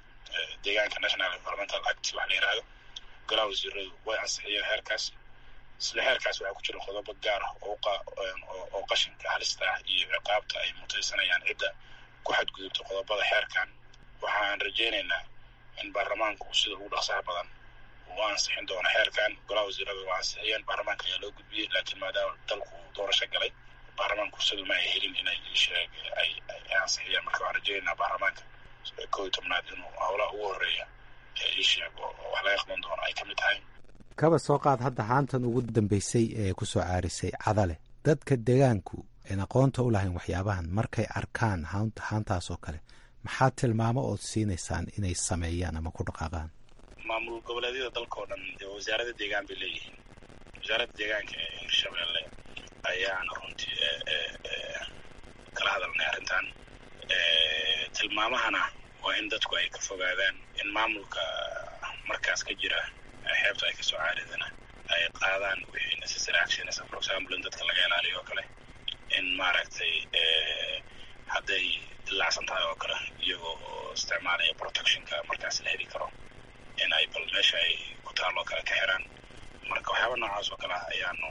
deegaanka national environmental act waxa la yihahdo golaha wasiiradu way ansixiyeen heerkaas isla xeerkaas waxaa ku jira qodobo gaar ah oo qashinka halista ah iyo ciqaabta ay mutaysanayaan cidda ku xadgudubta qodobada xeerkan waxaan rajaynaynaa in baarlamaanku sida ugu dhaqsaha badan uu ansixin doono xeerkan golaha wasiirada waa ansixiyeen baarlamaanka ayaa loo gudbiyey laakiin maadaama dalku uu doorasho galay baarlamaanku sida ma ay helin inay sheeg ay ansixiyeen marka waxaan rajaynaynaa baarlamaanka koo iyo tobnaad inuu howlaha ugu horeeya ee ii sheeg oo wax laga qaban doono ay ka mid tahay kaba soo qaad hadda haantan ugu dambeysay ee ku soo caarisay cadale dadka deegaanku een aqoonta u lahayn waxyaabahan markay arkaan haantaas oo kale maxaa tilmaamo ood siinaysaan inay sameeyaan ama ku dhaqaaqaan maamul goboleedyada dalkao dhan wasaaradda deegaan bay leeyihiin wasaaradda deegaanka ee hirshabeelle ayaana runtii kala hadalnay arrintan tilmaamahana waa in dadku ay ka fogaadaan in maamulka markaas ka jira xeebta ay kasoo caaridana ay qaadaan wixii necessary actions for example in dadka laga ilaaliyo oo kale in maaragtay hadday dilaacsan tahay oo kale iyagoo oo isticmaalaya protectionka markaas la heli karo in ay bal meesha ay ku taalloo kale ka xiraan marka waxyaaba noocaas oo kale ah ayaanu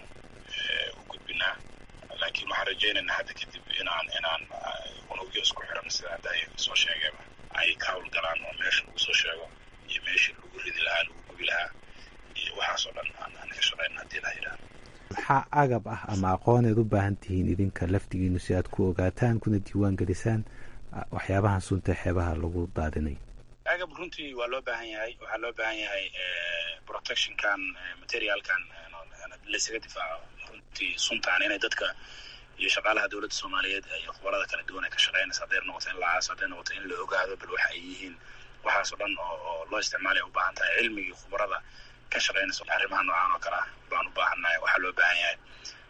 u gudbinaa laakiin waxaan rajaynaynaa hadda kadib inaan inaan unugyo isku xiran sida hadda ay soo sheegeenba ay ka hawlgalaan oo meesha lagu soo sheego iyo meeshii lagu ridi lahaa lagu gubi lahaa iyo waxaasoo dhan aan ka shaqayn haddii la yidhaahdo maxaa agab ah ama aqooneed u baahan tihiin idinka laftigiinu si aad ku ogaataan kuna diiwaan gelisaan waxyaabahan sunta xeebaha lagu daadinay agab runtii waa loo baahan yahay waxaa loo baahan yahay protectionkan materialkan laysaga difaaco runtii suntaan inay dadka iyo shaqaalaha dowladda soomaaliyeed iyo khubarada kala duwan ay ka shaqeynaysa hadday noqoto in la aaso hadday noqoto in la ogaado bal waxa ay yihiin waxaasoo dhan oo loo isticmaalaya u baahan tahay cilmigii khubarada ka shaqeynaysa arrimaha noocaan oo kale ah baan u baahannahay waxaa loo baahan yahay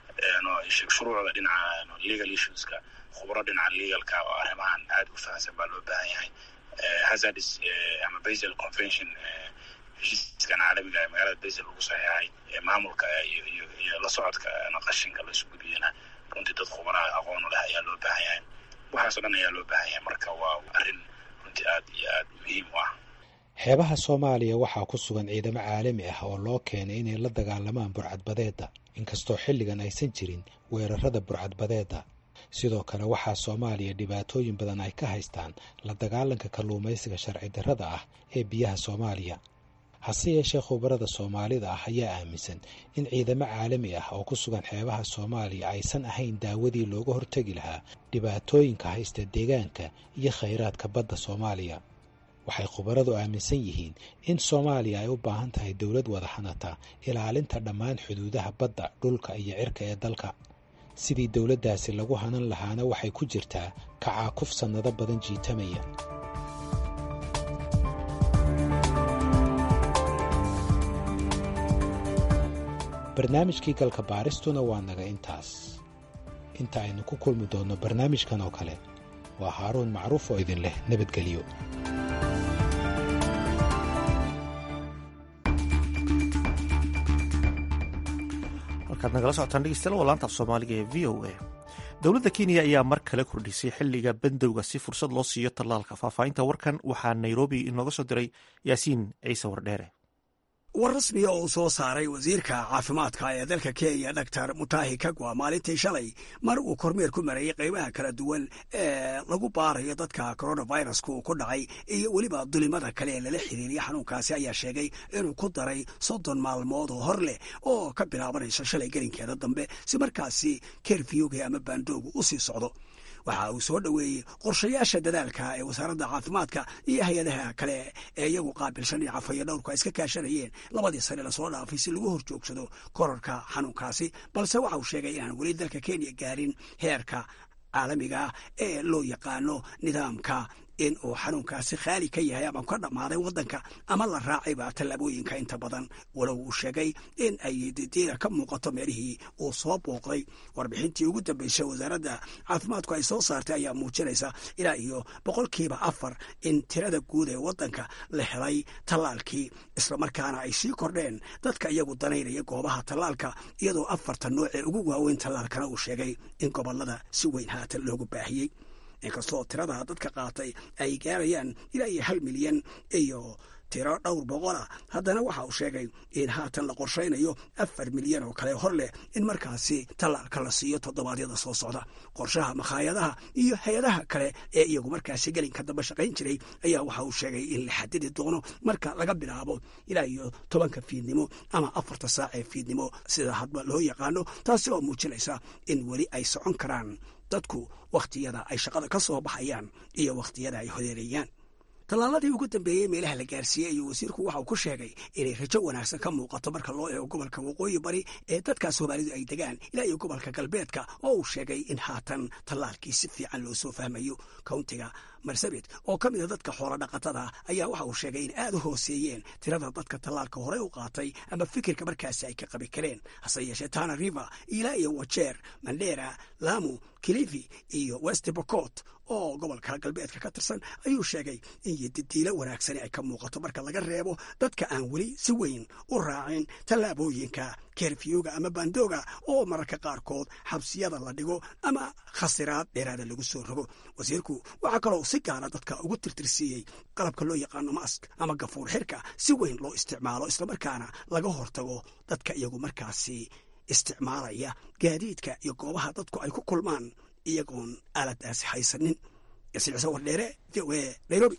shuruucda dhinaca legal issueska khubaro dhinaca legalka oo arrimahan aad u fahamsan baa loo baahan yahay hazardis ama basel convention heshiiskan caalamiga ee magaalada basel lagu saxeexay ee maamulka iyo iyo iyo la socodka qashinka la isu gudbiyana runtii dad khubaraha aqoon u leh ayaa loo baahan yahay waxaasoo dhan ayaa loo baahan yahay marka waa arrin runtii aad iyo aad muhiim u ah xeebaha soomaaliya waxaa ku sugan ciidamo caalami ah oo loo keenay inay la dagaalamaan burcadbadeedda inkastoo xilligan aysan jirin weerarada burcadbadeedda sidoo kale waxaa soomaaliya dhibaatooyin badan ay ka haystaan la dagaalanka kalluumaysiga sharci darrada ah ee biyaha soomaaliya hase yeeshee khubarada soomaalida ah ayaa aaminsan in ciidamo caalami ah oo ku sugan xeebaha soomaaliya aysan ahayn daawadii looga hortegi lahaa dhibaatooyinka haysta deegaanka iyo khayraadka badda soomaaliya waxay khubaradu aaminsan yihiin in soomaaliya ay u baahan tahay dowlad wada hanata ilaalinta dhammaan xuduudaha badda dhulka iyo cirka ee dalka sidii dowladdaasi lagu hanan lahaana waxay ku jirtaa kacaakuf sannado badan jiitamaya barnaamijkii galka baaristuna waa naga intaas inta aynu ku kulmi doonno barnaamijkan oo kale waa haaruun macruuf oo idin leh nabadgelyo halkaad nagala socotaan dhegeystayaal waa laanta af soomaaliga ee v o a dowladda kenya ayaa mar kale kordhisay xilliga bandowga si fursad loo siiyo tallaalka faahfaahinta warkan waxaa nairobi inooga soo diray yaasiin ciise wardheere war rasmiya oo uu soo saaray wasiirka caafimaadka ee dalka kenya doctor mutahi kagwa maalintii shalay mar uu kormeer ku marayay qaybaha kala duwan ee lagu baarayo dadka coronaviruska uu ku dhacay iyo weliba dulimada kale ee lala xiriiriya xanuunkaasi ayaa sheegay inuu ku daray soddon maalmood oo hor leh oo ka bilaabanaysa shalay gelinkeeda dambe si markaasi kerfiyowga ama baandoogu u sii socdo waxa uu soo dhoweeyey qorshayaasha dadaalka ee wasaaradda caafimaadka iyo hay-adaha kale ee iyagu qaabilsan iyo cafayo dhowrku ay iska kaashanayeen labadii sane lasoo dhaafay si lagu hor joogsado korarka xanuunkaasi balse waxa uu sheegay inaan weli dalka kenya gaarin heerka caalamiga ah ee loo yaqaano nidaamka in uu xanuunkaasi khaali ka yahay ama ka dhammaaday waddanka ama la raacayba tallaabooyinka inta badan walow uu sheegay in ay didiida ka muuqato meelihii uu soo booqday warbixintii ugu dambeysay wasaaradda caafimaadku ay soo saartay ayaa muujinaysa ilaa iyo boqolkiiba afar in tirada guud ee waddanka la helay tallaalkii islamarkaana ay sii kordheen dadka iyagu danaynaya goobaha tallaalka iyadoo afartan nooc ee ugu waaweyn tallaalkana uu sheegay in gobollada si weyn haatan loogu baahiyey inkastoo tirada dadka qaatay ay gaarayaan ilaa iyo hal milyan iyo tiro dhowr boqolah haddana waxa uu sheegay in haatan la qorshaynayo afar milyan oo kale hor leh in markaasi tallaalka la siiyo toddobaadyada soo socda qorshaha makhaayadaha iyo hay-adaha kale ee iyagu markaasi gelinka dambe shaqayn jiray ayaa waxa uu sheegay in la xadidi doono marka laga bilaabo ilaa iyo tobanka fiidnimo ama afarta saac ee fiidnimo sida hadba loo yaqaano taasi oo muujinaysa in weli ay socon karaan dadku wakhtiyada ay shaqada ka soo baxayaan iyo wakhtiyada ay hodeereeyaan tallaaladii ugu dambeeyey meelaha la gaarsiiyey ayuu wasiirku waxa uu ku sheegay inay rajo wanaagsan ka muuqato marka loo eego gobolka waqooyi bari ee dadka soomaalidu ay degaan ilaa iyo gobolka galbeedka oo uu sheegay in haatan tallaalkii si fiican loo soo fahmayo countiga marsabit oo ka mid a dadka xoolo dhaqatada ayaa waxa uu sheegay in aad u hooseeyeen tirada dadka tallaalka horey u qaatay ama fikirka markaasi ay ka qabi kareen hase yeeshee tana river ilaa iyo wajeer mandera lamu kilifi iyo west bocot oo gobolka galbeedka ka tirsan ayuu sheegay in yodidiilo wanaagsani ay ka muuqato marka laga reebo dadka aan weli si weyn u raacin tallaabooyinka kerfiyuga ama bandooga oo mararka qaarkood xabsiyada la dhigo ama khasiraad dheeraada lagu soo rogo wasiirku waxaa kaloo si gaara dadka ugu tirtirsiiyey qalabka loo yaqaano mask ama gafuur xirka si weyn loo isticmaalo islamarkaana laga hortago dadka iyagu markaasi isticmaalaya gaadiidka iyo goobaha dadku ay ku kulmaan iyagoon aaladaasi haysanin yasiicse wardheere v o a nairobi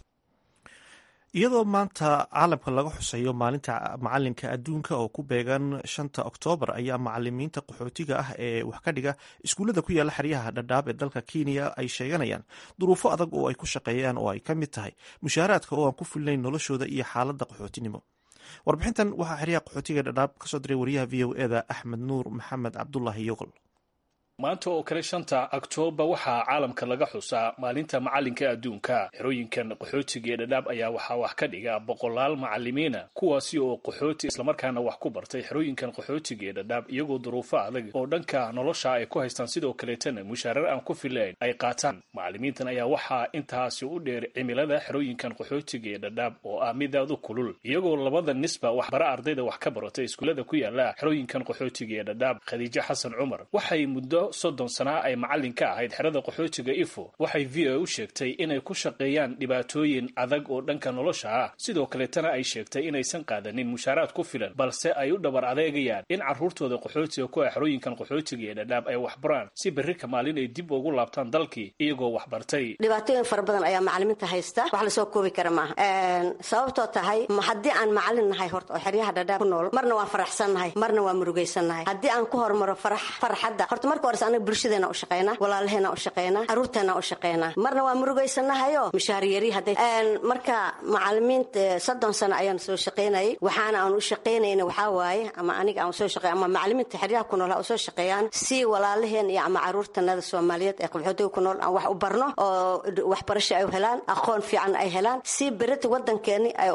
iyadoo maanta caalamka laga xuseeyo maalinta macalinka adduunka oo ku beegan shanta oktoobar ayaa macalimiinta qaxootiga ah ee wax ka dhiga iskuullada ku yaalla xeryaha dhadhaab ee dalka kenya ay sheeganayaan duruufo adag oo ay ku shaqeeyaan oo ay ka mid tahay mushaaraadka oo aan ku filnayn noloshooda iyo xaaladda qaxootinimo warbixintan waxaa xeryaha qaxootiga dhadhaab kasoo diray wariyaha v o eda axmed nuur maxamed cabdulaahi yogol maanta oo kale shanta oktoobar waxaa caalamka laga xusaa maalinta macalinka adduunka xerooyinkan qaxootiga ee dhadhaab ayaa waxaa wax ka dhiga boqolaal macalimiina kuwaasi oo qaxooti islamarkaana wax ku bartay xerooyinkan qaxootiga ee dhadhaab iyagoo duruufo adag oo dhanka nolosha ay ku haystaan sidoo kaleetana mushaarar aan ku filayn ay qaataan macalimiintan ayaa waxaa intaasi u dheer cimilada xerooyinkan qaxootiga ee dhadhaab oo ah midaad u kulul iyagoo labada nisba waxbara ardayda wax ka baratay iskuullada ku yaala xerooyinkan qaxootiga ee dhadhaab khadiijo xasan cumar waxay muddo soddon sanaa ay macallin ka ahayd xerada qaxootiga ifo waxay v o u sheegtay inay ku shaqeeyaan dhibaatooyin adag oo dhanka nolosha ah sidoo kaleetana ay sheegtay inaysan qaadanin mushaaraad ku filan balse ay u dhabar adeegayaan in carruurtooda qaxootiga ku ah xerooyinkan qaxootiga ee dhadhaab ay waxbaraan si berri ka maalin ay dib ugu laabtaan dalkii iyagoo waxbartay dhibaatooyin fara badan ayaa macalimiinta haysta wax lasoo koobi kara maaha sababtoo tahay haddii aan macalin nahay horta oo xeryaha dhadhaab ku nool marna waan faraxsannahay marna waan murugaysannahay haddii aan ku hormaro farxadda horta marka hores anaga bulshadeena u shaqeynaa walaalaheena u shaqeynaa caruurteena u shaqeynaa marna waa murugaysanahayo mishaariyari hadday marka macalimiinta soddon sano ayaan soo shaqeynayay waxaana aan u shaqeynayna waxaa waaye ama aniga aan soo shaqeey ama macalimiinta xeryaha ku nool ha usoo shaqeeyaan si walaalaheen iyo ama caruurtanada soomaaliyeed ee qaxootiga ku nool aan wax u barno oo waxbarasho ay helaan aqoon fiican ay helaan si berita wadankeeni ay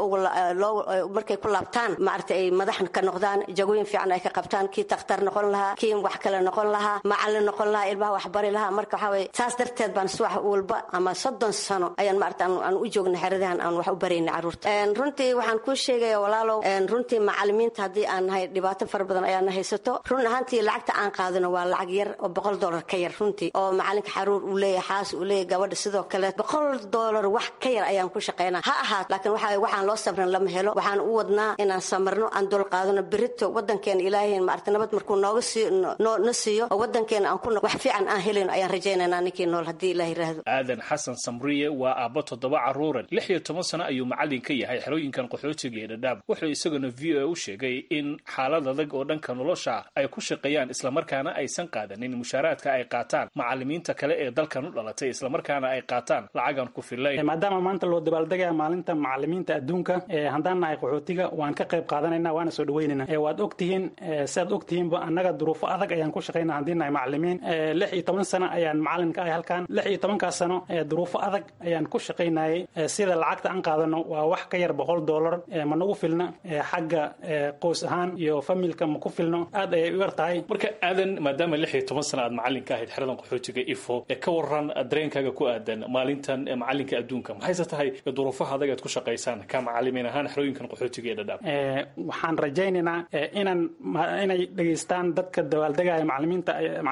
markay ku laabtaan maarata ay madax ka noqdaan jagooyin fiican ay ka qabtaan kii takhtar noqon lahaa kii wax kale noqon lahaa macalin noqon lahaa ilmaha waxbari lahaa marka waxaa weye saas darteed baan subax walba ama soddon sano ayaan maarata aan u joogna xeradahan aan wax u barayna carruurta runtii waxaan kuu sheegaya walaalow runtii macalimiinta haddii aan nahay dhibaato fara badan ayaana haysato run ahaantii lacagta aan qaadano waa lacag yar oo boqol dollar ka yar runtii oo macalinka xaruur uu leeyahay xaas uu leeyahay gabadha sidoo kale boqol dollar wax ka yar ayaan ku shaqaynaa ha ahaat laakiin waxa waxaan loo sabrin lama helo waxaan u wadnaa inaan samarno aan dul qaadano berito wadankeena ilaahay maarata nabad markuu nooga sii na siiyo oo wadankeena aan ku wax fiican aan helin ayaan rajaynaynaa ninkii nool haddii ilaah yiraahdo aadan xasan samriye waa aabbo toddoba carruuran lix iyo toban sano ayuu macallin ka yahay xerooyinkan qaxootiga ee dhadhaab wuxuu isaguna v o u sheegay in xaalad adag oo dhanka nolosha ay ku shaqeeyaan islamarkaana aysan qaadanin mushaaraadka ay qaataan macalimiinta kale ee dalkan u dhalatay islamarkaana ay qaataan lacagan ku filayn maadaama maanta loo dabaaldegaya maalinta macalimiinta adduunka haddaan nahay qaxootiga waan ka qayb qaadanayna waana soo dhaweynayna waad ogtihiin siaad ogtihiinba annaga duruufo adag ayaan ku shaqayna haddii nahay macalimiin lix iyo toban sano ayaan macalin ka ahay halkan lix iyo tobankaas sano duruufo adag ayaan ku shaqaynayay sida lacagta aan qaadano waa wax ka yar boqol dollar ma nagu filna xagga qoys ahaan iyo familka ma ku filno aad ayay u yar tahay marka aadan maadaama lix iyo toban sano aad macalin ka ahayd xeradan qaxootiga ifo ee ka waran dareenkaaga ku aadan maalintan macalinka adduunka maxayse tahay duruufaha adag aad ku shaqaysaan ka macalimiin ahaan xerooyinkan qaxootiga ee dhadhaab waxaan rajaynaynaa inaan inay dhegaystaan dadka dabaaldegaya macalimiinta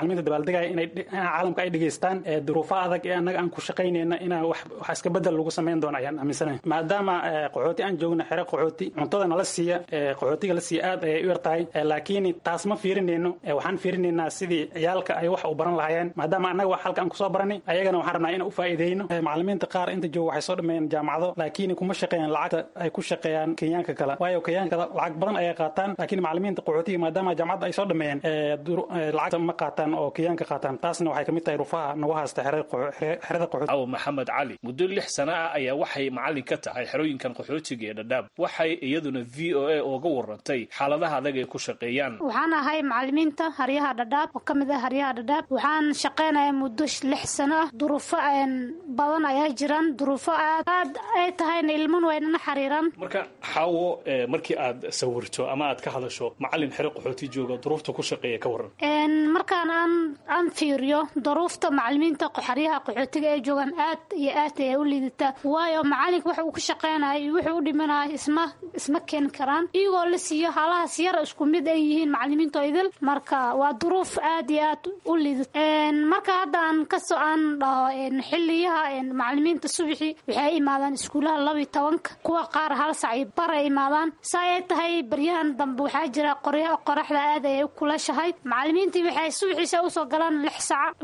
macalimiinta dabaaldegaya inay caalamka ay dhegeystaan duruufa adag ee annaga aan ku shaqaynayna inaa wax iska bedel lagu samayn doono ayaan aaminsanahay maadaama qaxooti aan joogno xere qaxooti cuntada nala siiya qaxootiga la siiya aad ayay u yar tahay laakiin taas ma fiirinayno waxaan fiirinaynaa sidii ciyaalka ay wax u baran lahaayeen maadaama annaga wax halka aan kusoo baranay ayagana waxaan rabnaa inaan u faa'iideyno macalimiinta qaar inta jooga waxay soo dhameeyeen jaamacado laakiin kuma shaqeeyaan lacagta ay ku shaqeeyaan kenyaanka kale waayo kenyaanka lacag badan ayay qaataan laakiin macalimiinta qaxootiga maadaama jaamacadda ay soo dhameeyeen lacagta ma qaataan oo kenyaanka qaataan taasna waxay kamid tahay rufaha nagu haysta xerada qaxooti aw maxamed cali muddo lix sana ah ayaa waxay macalin ka tahay xerooyinkan qaxootiga ee dhadhaab waxay iyaduna v o a ooga warantay xaaladaha adag ay ku shaqeeyaan waxaan ahay macalimiinta haryaha dhadhaab oo kamid ah haryaha dhadhaab waxaan shaqeynayaa muddo lix sano ah duruufo badan ayaa jiraan duruufo aad aad ay tahayna ilman waynana xariiraan marka xaawo markii aad sawirto ama aad ka hadasho macalin xero qaxooti jooga duruufta ku shaqeeya ka waran markaan aan aan fiiriyo duruufta macalimiinta xaryaha qaxootiga ee joogaan aad iyo aad ayay u liidataa waayo macalinka waxa uu ka shaqeynayo iyo wuxuu u dhimanaya isma isma keeni karaan iyagoo la siiyo halahaas yar isku mid ay yihiin macalimiinta idil marka waa duruuf aad iyo aad u liidata marka hadda aan kasoo aan dhaho xiliyaha macalimiinta subaxii waxay imaadaan iskuulaha labiyo tobanka kuwa qaar hal sac iyo bar ay imaadaan saa ay tahay baryahan dambe waxaa jira qorya qoraxda aad ayay u kulashahay macalimiintii waxay subaxiisa usoo galaan lix sac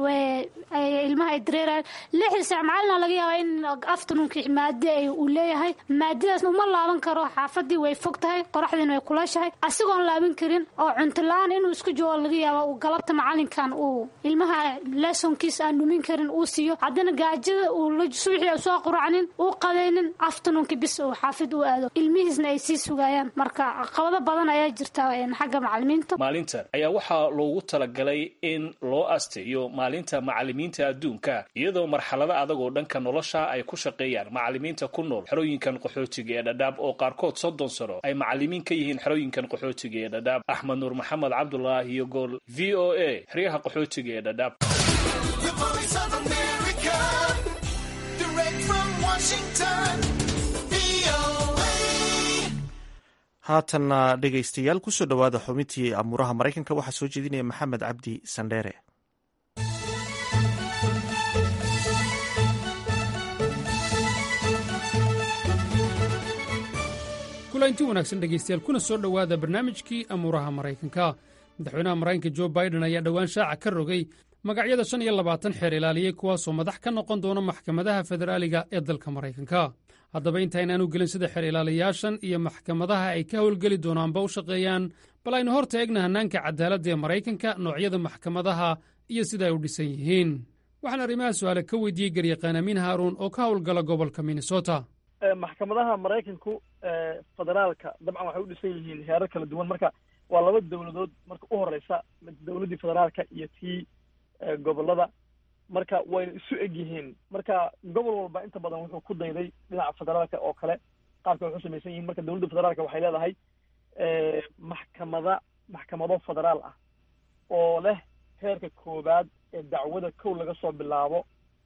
ilmaha ay dareerayaan lixda sac macalina laga yaabaa in afternoonki maadi uu leeyahay maadidaas uma laaban karo xaafadii way fog tahay qoraxdiina way kulashahay asigoon laaban karin oo cunto la-aan inuu isku joogo laga yaaba uu galabta macalinkan uu ilmaha lesonkiisa aan dhumin karin uu siiyo haddana gaajada uu subaxii soo quracnin uu qadaynin afternoonki bis uu xaafid u aado ilmihiisna ay sii sugayaan marka caqabado badan ayaa jirta xagga macalimiinta maalintan ayaa waxaa loogu talagalay in loo asteeyo maalinta macalimiinta adduunka iyadoo marxalado adag oo dhanka nolosha ay ku shaqeeyaan macalimiinta ku nool xerooyinkan qaxootiga ee dhadhaab oo qaarkood soddon sano ay macalimiin ka yihiin xerooyinkan qaxootiga ee dhadhaab axmed nuur maxamed cabdulaahi iyo gool v o a xeryaha qaxootiga ee dhadhaab haatanna dhegaystayaal kusoo dhowaada xubintii amuuraha maraykanka waxaa soo jeedinaya maxamed cabdi sandheere kulanti wanaagsan dhegaystayaal kuna soo dhowaada barnaamijkii amuuraha maraykanka madaxweynaha maraykanka jo baiden ayaa dhowaan shaaca ka rogay magacyada shan iyo labaatan xeer ilaaliyey kuwaasoo madax ka noqon doona maxkamadaha federaaliga ee dalka maraykanka haddaba intaaynaanu gelin sida xeer ilaaliyaashan iyo maxkamadaha ay ka howlgeli doonaanba u shaqeeyaan bal aynu hor taegna hannaanka cadaaladda ee maraykanka noocyada maxkamadaha iyo sida ay u dhisan yihiin waxaan arrimaha su'aale ka weydiiyey garyaqaan amiin haaruun oo ka howlgala gobolka minnesota maxkamadaha maraykanku federaalka dabcan waxay u dhisan yihiin heerar kala duwan marka waa laba dowladood marka u horeysa dowladdii federaalka iyo tii gobolada marka wayna isu eg yihiin marka gobol walba inta badan wuxuu ku dayday dhinaca federaalka oo kale qaabka waxu samaysan yihiin marka dowladda federaalka waxay leedahay maxkamada maxkamado federaal ah oo leh heerka koowaad ee dacwada kow laga soo bilaabo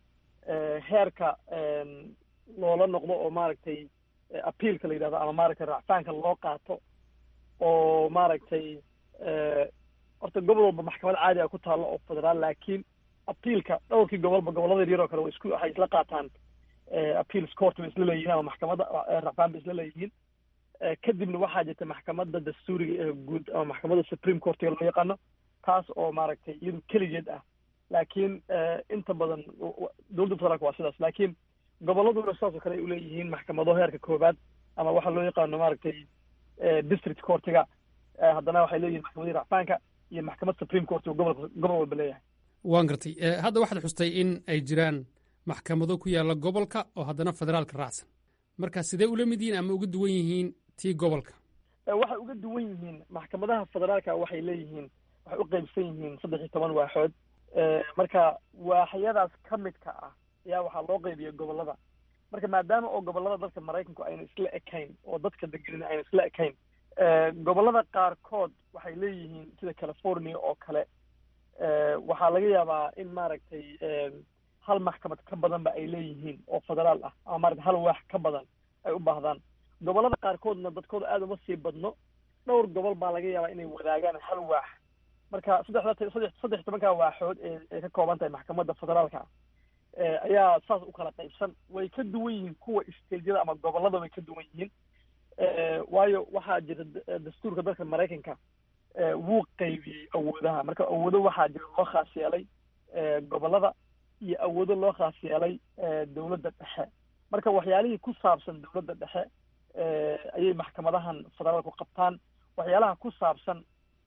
heerka loola noqdo oo maaragtay appealka la yidhahdo ama maaragtay racfaanka loo qaato oo maaragtay horta gobol walba maxkamad caadi a ku taallo oo federaal laakiin appealka dhowrkii gobolba gobollada yaryar oo kale wa isku waxay isla qaataan appeals court bay isla leeyihiin ama maxkamadda racfaan bay isla leeyihiin kadibna waxaa jirta maxkamadda dastuuriga ee guud ama maxkamadda supreme courtiga loo yaqaano taas oo maaragtay iyadu keligeed ah laakiin inta badan dowladda federaalka waa sidaas laakiin gobolladuna sidaas oo kale ay uleeyihiin maxkamado heerka koowaad ama waxa loo yaqaano maaragtay district courtiga haddana waxay leeyihin maxkamadii racfaanka iyo maxkamad supreme court oo gobol gobol walba leeyahay waan gartay hadda waxaad xustay in ay jiraan maxkamado ku yaalla gobolka oo haddana federaalka raacsan marka sidee ula mid yihiin ama uga duwan yihiin tii gobolka waxay uga duwan yihiin maxkamadaha federaalka waxay leeyihiin waxay u qaybsan yihiin saddex iyo toban waaxood marka waaxyadaas ka midka ah ayaa waxaa loo qaybiya gobollada marka maadaama oo gobollada dalka maraykanku ayna isla ekayn oo dadka degenin ayna isla ekayn gobollada qaarkood waxay leeyihiin sida california oo kale waxaa laga yaabaa in maaragtay hal maxkamad ka badanba ay leeyihiin oo federaal ah ama maaragtay hal waax ka badan ay u baahdaan gobollada qaarkoodna dadkooda aada uma sii badno dhowr gobol baa laga yaabaa inay wadaagaan hal waax marka saddexda saddex saddex tobanka waaxood ee ay ka kooban tahay maxkamadda federaalka ayaa saas u kala qaybsan way ka duwan yihiin kuwa stageyada ama gobollada way ka duwan yihiin waayo waxaa jira dastuurka dalka maraykanka wuu qaybiyey awoodaha marka awoodo waxaa jira loo khaas yeelay gobollada iyo awoodo loo khaas yeelay dowladda dhexe marka waxyaalihii ku saabsan dowladda dhexe ayay maxkamadahan federaalku qabtaan waxyaalaha ku saabsan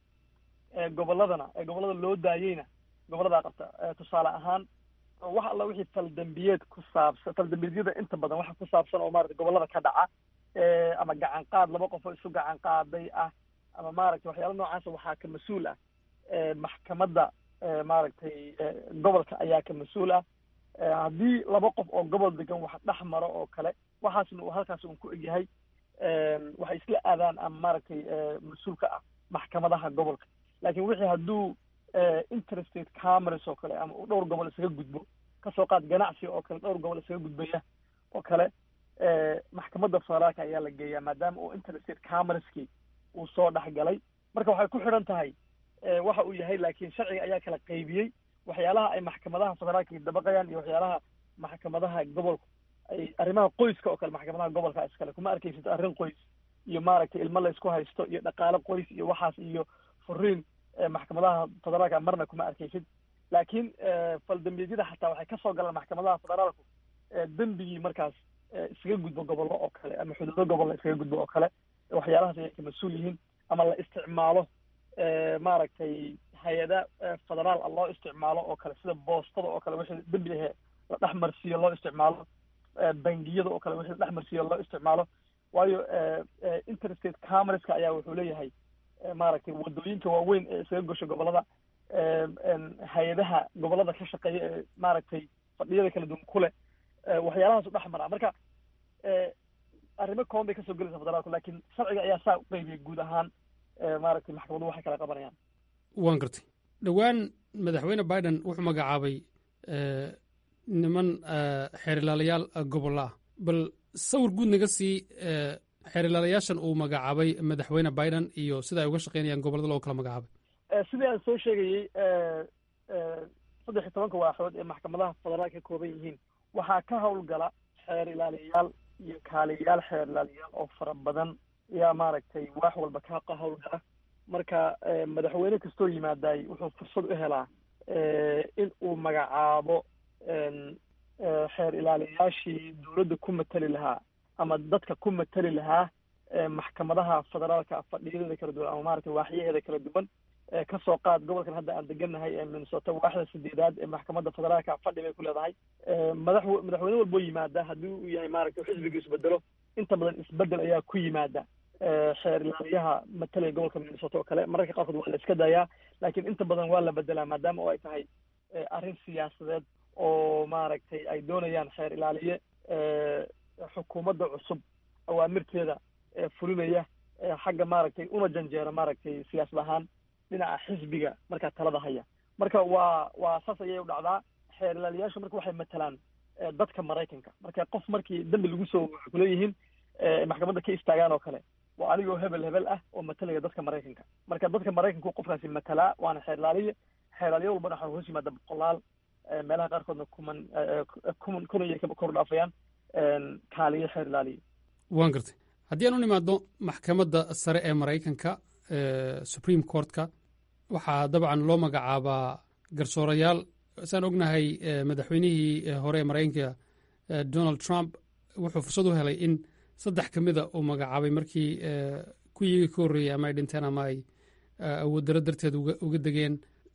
gobolladana ee gobollada loo daayeyna gobolladaa qabta tusaale ahaan wax alla wixii faldambiyeed ku saabsan faldambiyegyada inta badan waxa ku saabsan oo maarata gobollada ka dhaca ama gacan qaad laba qof oo isu gacan qaaday ah ama maaragtay waxyaala noocaasa waxaa ka mas-uul ah maxkamadda maaragtay gobolka ayaa ka mas-uul ah haddii laba qof oo gobol degan wax dhex maro oo kale waxaasna uu halkaas un ku egyahay waxay isla aadaan ama maaragtay mas-uulka ah maxkamadaha gobolka laakiin wixii hadduu interstate cameras oo kale ama uu dhowr gobol isaga gudbo kasoo qaad ganacsi oo kale dhowr gobol isaga gudbaya oo kale maxkamadda federaalka ayaa la geeyaa maadaama uu interstate cameraskii uu soo dhex galay marka waxay ku xidhan tahay waxa uu yahay laakiin sharciga ayaa kala qaybiyey waxyaalaha ay maxkamadaha federaalka dabaqayaan iyo waxyaalaha maxkamadaha gobolka ay arrimaha qoyska oo kale maxkamadaha gobolka iskale kuma arkaysid arrin qoys iyo maaragtay ilmo la isku haysto iyo dhaqaale qoys iyo waxaas iyo furiin maxkamadaha federaalka marna kuma arkaysid laakiin faldambiyegyada xataa waxay kasoo galaan maxkamadaha federaalku dembigii markaas iskaga gudbo gobollo oo kale ama xuduudo gobolla iskaga gudbo oo kale waxyaalahaas ayay ka mas-uul yihiin ama la isticmaalo maaragtay hay-ada federaal a loo isticmaalo oo kale sida boostada oo kale wixii dembi ahe la dhex marsiiyo loo isticmaalo bangiyada oo kale wixii la dhex marsiiyo loo isticmaalo waayo interstate camereska ayaa wuxuu leeyahay maaragtay wadooyinka waaweyn ee isaga gosho gobollada hay-adaha gobollada ka shaqeeya ee maaragtay fadhiyada kala duwan ku leh waxyaalahaas u dhex maraa marka arrimo kooban bay kasoo gelaysa federaalku laakiin sharciga ayaa saa u qaybiyay guud ahaan maaragtay maxkamaduhu waxay kala qabanayaan waan gartay dhowaan madaxweyne biden wuxuu magacaabay niman xeerilaalayaal gobollo ah bal sawir guud naga sii xeerilaalayaashan uu magacaabay madaxweyne biden iyo sida ay uga shaqeynayaan gobollada loo kala magacaabay sidii aan soo sheegayey saddex iyo tobanka waaxood ee maxkamadaha federaalka ka kooban yihiin waxaa ka howlgala xeer ilaaliyayaal iyo kaaliyayaal xeer ilaaliyayaal oo fara badan ayaa maaragtay waax walba ka ka howlgala marka madaxweyne kastoo yimaadaay wuxuu fursad u helaa in uu magacaabo xeer ilaaliyayaashii dowladda ku matali lahaa ama dadka ku matali lahaa maxkamadaha federaalka fadhiyadeeda kala duwan ama maaragtay waaxyaheeda kala duwan kasoo qaad gobolkan hadda aan degannahay ee minnesota waaxda sideedaad ee maxkamadda federaalka fadhi bay ku leedahay madax madaxweyne walboo yimaada haddii uu yahay maaragtay xisbiga isbedelo inta badan isbedel ayaa ku yimaada xeer ilaaliyaha matalaya gobolka minnesota oo kale mararka qaarkood waa la iska dayaa laakiin inta badan waa la bedelaa maadaama oo ay tahay arrin siyaasadeed oo maaragtay ay doonayaan xeer ilaaliye xukuumadda cusub awaamirteeda fulinaya xagga maaragtay una janjeera maaragtay siyaasad ahaan dhinaca xisbiga markaa talada haya marka waa waa saas ayay u dhacdaa xeer ilaaliyaashu marka waxay matalaan dadka maraykanka marka qof markii dembi lagu soo waxay kuleeyihiin maxkamadda ka istaagaan oo kale waa anigoo hebel hebel ah oo matalaya dadka maraykanka marka dadka maraykanku qofkaasi matalaa waana xeer ilaaliye xeer ilaaliye walbana waxaa hoos yimaada boqolaal meelaha qaarkoodna kuman kuman kun ayay kor dhaafayaan kaaliye xeer ilaaliye waan gartay haddii aan u nimaadno maxkamadda sare ee maraykanka supreme courtka waxaa dabcan loo magacaabaa garsoorayaal saan ognahay madaxweynihii hore ee maraykanka donald trump wuxuu fursad u helay in saddex ka mida uu magacaabay markii kuyiga ka horreeyey ama ay dhinteen ama ay awooddarro darteed uga degeen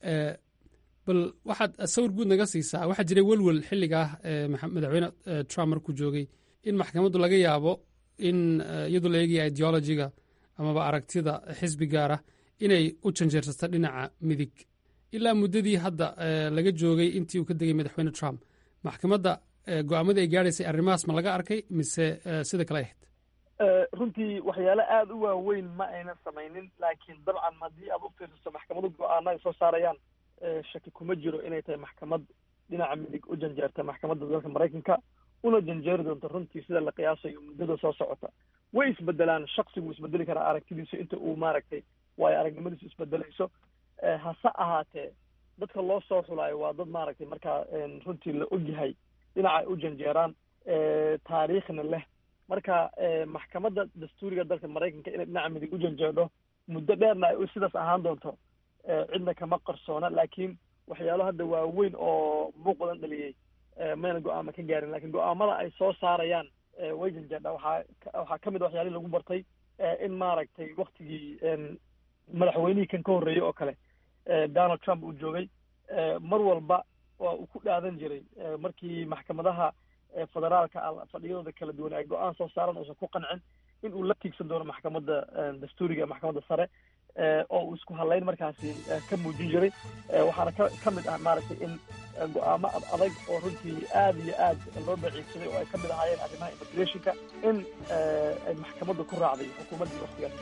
bal waxaad sawir guud naga siisaa waxaa jiray welwel xilliga ah madaxweyne trump markuu joogay in maxkamaddu laga yaabo in iyadoo la eegaya ideologiga amaba aragtida xisbi gaar ah inay u janjeersato dhinaca midig ilaa muddadii hadda laga joogay intii uu ka degay madaxweyne trump maxkamadda go-aamadii ay gaadhaysay arrimahaas ma laga arkay mise sida kale ahayd runtii waxyaale aada u waaweyn ma aynan samaynin laakiin dabcan haddii aad u fiirsato maxkamadu go-aana ay soo saarayaan shaki kuma jiro inay tahay maxkamad dhinaca midig u janjeerta maxkamadda dalka maraykanka una janjeeri doonto runtii sida la qiyaasayo muddada soo socota way isbedelaan shaksigu isbedeli karaa aragtidiisu inta uu maaragtay waayo aragnimadiisu isbedelayso hase ahaatee dadka loo soo xulaayo waa dad maaragtay markaa runtii la ogyahay dhinaca ay u janjeeraan taariikhna leh marka maxkamadda dastuuriga dalka maraykanka inay dhinaca midig u janjeedho muddo dheerna ay sidaas ahaan doonto cidna kama qarsoona laakiin waxyaalo hadda waaweyn oo muuqdan dhaliyey mayna go-aama ka gaarin lakin go-aamada ay soo saarayaan way janjeedha waxaa waxaa ka mid a waxyaalihii lagu bartay in maaragtay waktigii madaxweynihii kan ka horreeyey oo kale donald trump uu joogay mar walba waa uu ku dhaadan jiray markii maxkamadaha federaalka fadhiyadooda kala duwan ay go-aan soo saaran uusan ku qancin in uu la tiigsan doono maxkamadda dastuuriga maxkamadda sare oo uu isku hadlayn markaasi ka muujin jiray waxaana ka ka mid ah maaragtay in go-aamo ad adag oo runtii aad iyo aad loo daciifsaday oo ay ka mid ahaayeen arrimaha immigrationka in ay maxkamaddu ku raacday xukuumaddii waktigaas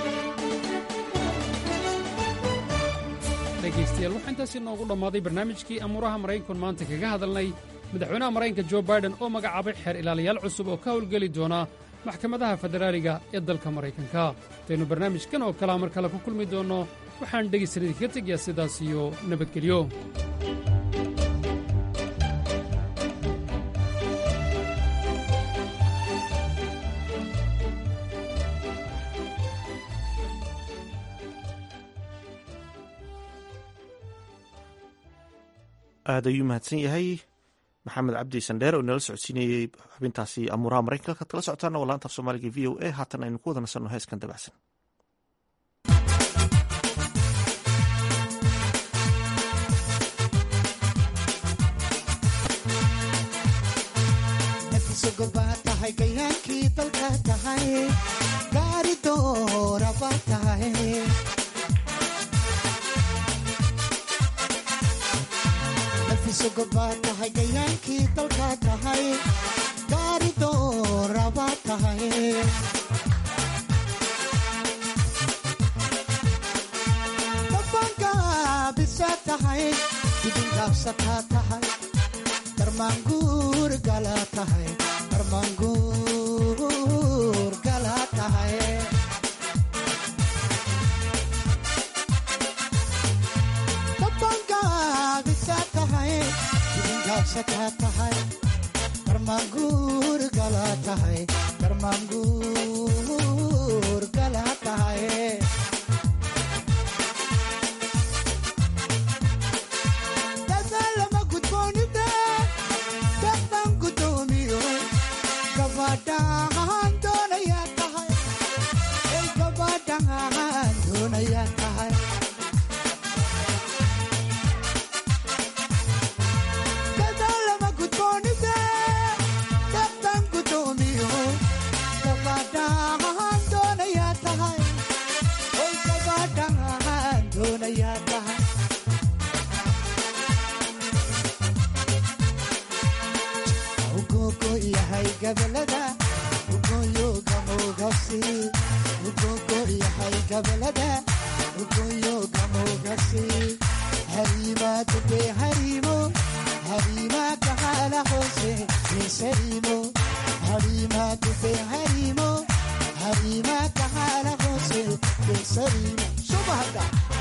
dhegaystayaal waxaa intaasi noogu dhammaaday barnaamijkii amuuraha maraykanku maanta kaga hadalnay madaxweynaha maraykanka jo baiden oo magacaabay xeer ilaalayaal cusub oo ka howlgeli doona maxkamadaha federaaliga ee dalka maraykanka intaynu barnaamijkan oo kalea mar kale ku kulmi doonno waxaan dhegaysanadi kaga tegayaa sidaas iyo nabadgelyo aad ayuu mahadsan yahay maxamed cabdi sandheer oo inala socodsiinayey xubintaasi amuuraha maraykanka halkaad kala socotaana waa laanta af soomaaliga v o a haatan aynu ku wada nasanno heeskan dabacsan nafisogobaa tahay gayaankii dalka tahay gaari dooraba tahay nafisogobaa tahay gayaankii dalka tahay gaari dooraba tahay dabangaabisa tahay dibingaabsataa tahay darmaanguur gala tahay darmaanguur gala tahay dabangaabisa tahay dibingaabsataa tahay darmaanguur gala tahay darmaanguur gala tahay dadaalama gudboonida dadban gudoomiyo gabadhaan doonayaa tahay ay gabadhaan doonayaa tahay dadaalama gudboonida dadban gudoomiyo gabadhaan doonayaa tahay ay gabadhaan doonayaa tahay ugogo yahay gabalada ugoyo gamogasi ugogo yahay gabalada ugoyo gamogasi harima dube harimo harima kahala hose kesarimo harima dube harimo harima kahala hose kesarimo subahada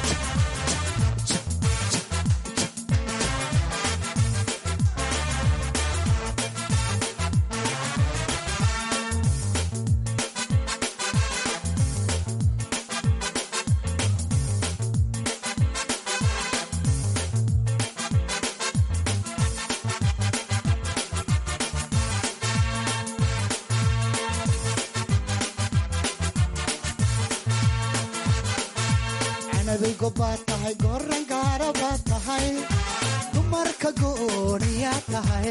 canabay gobaad tahay goran gaara baad tahay dumarka gooniyaa tahay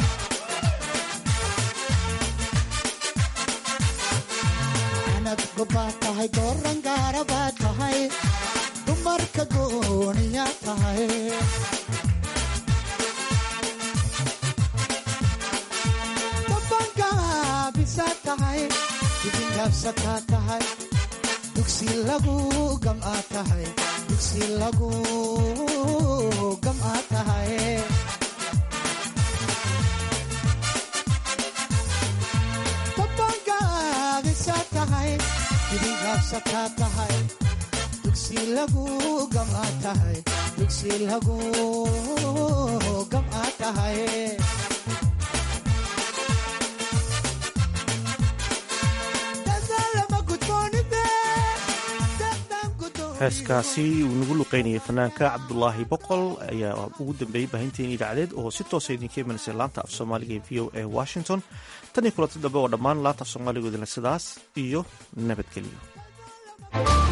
canab gobaad tahay goran gaara baad tahay dumarka gooniyaa tahay dabangaabisa tahay dibingaabsataa tahay dugsi lagu gam'aa tahay dugsi lagu gam'aa tahay dabangaabisa tahay dibingaabsataa tahay dugsi dugsi lagu gamaa tahay dugsi lagu gamaa tahay heeskaasi uu nagu luqeynayay fanaanka cabdulaahi boqol ayaa ugu dambeeyey baahinteeni idaacadeed oo si toosa idinka imanaysa laanta af soomaaliga ee v o a washington tan iyo kulanti dambe oo dhammaan laanta af soomaaligoodana sidaas iyo nabadgelyo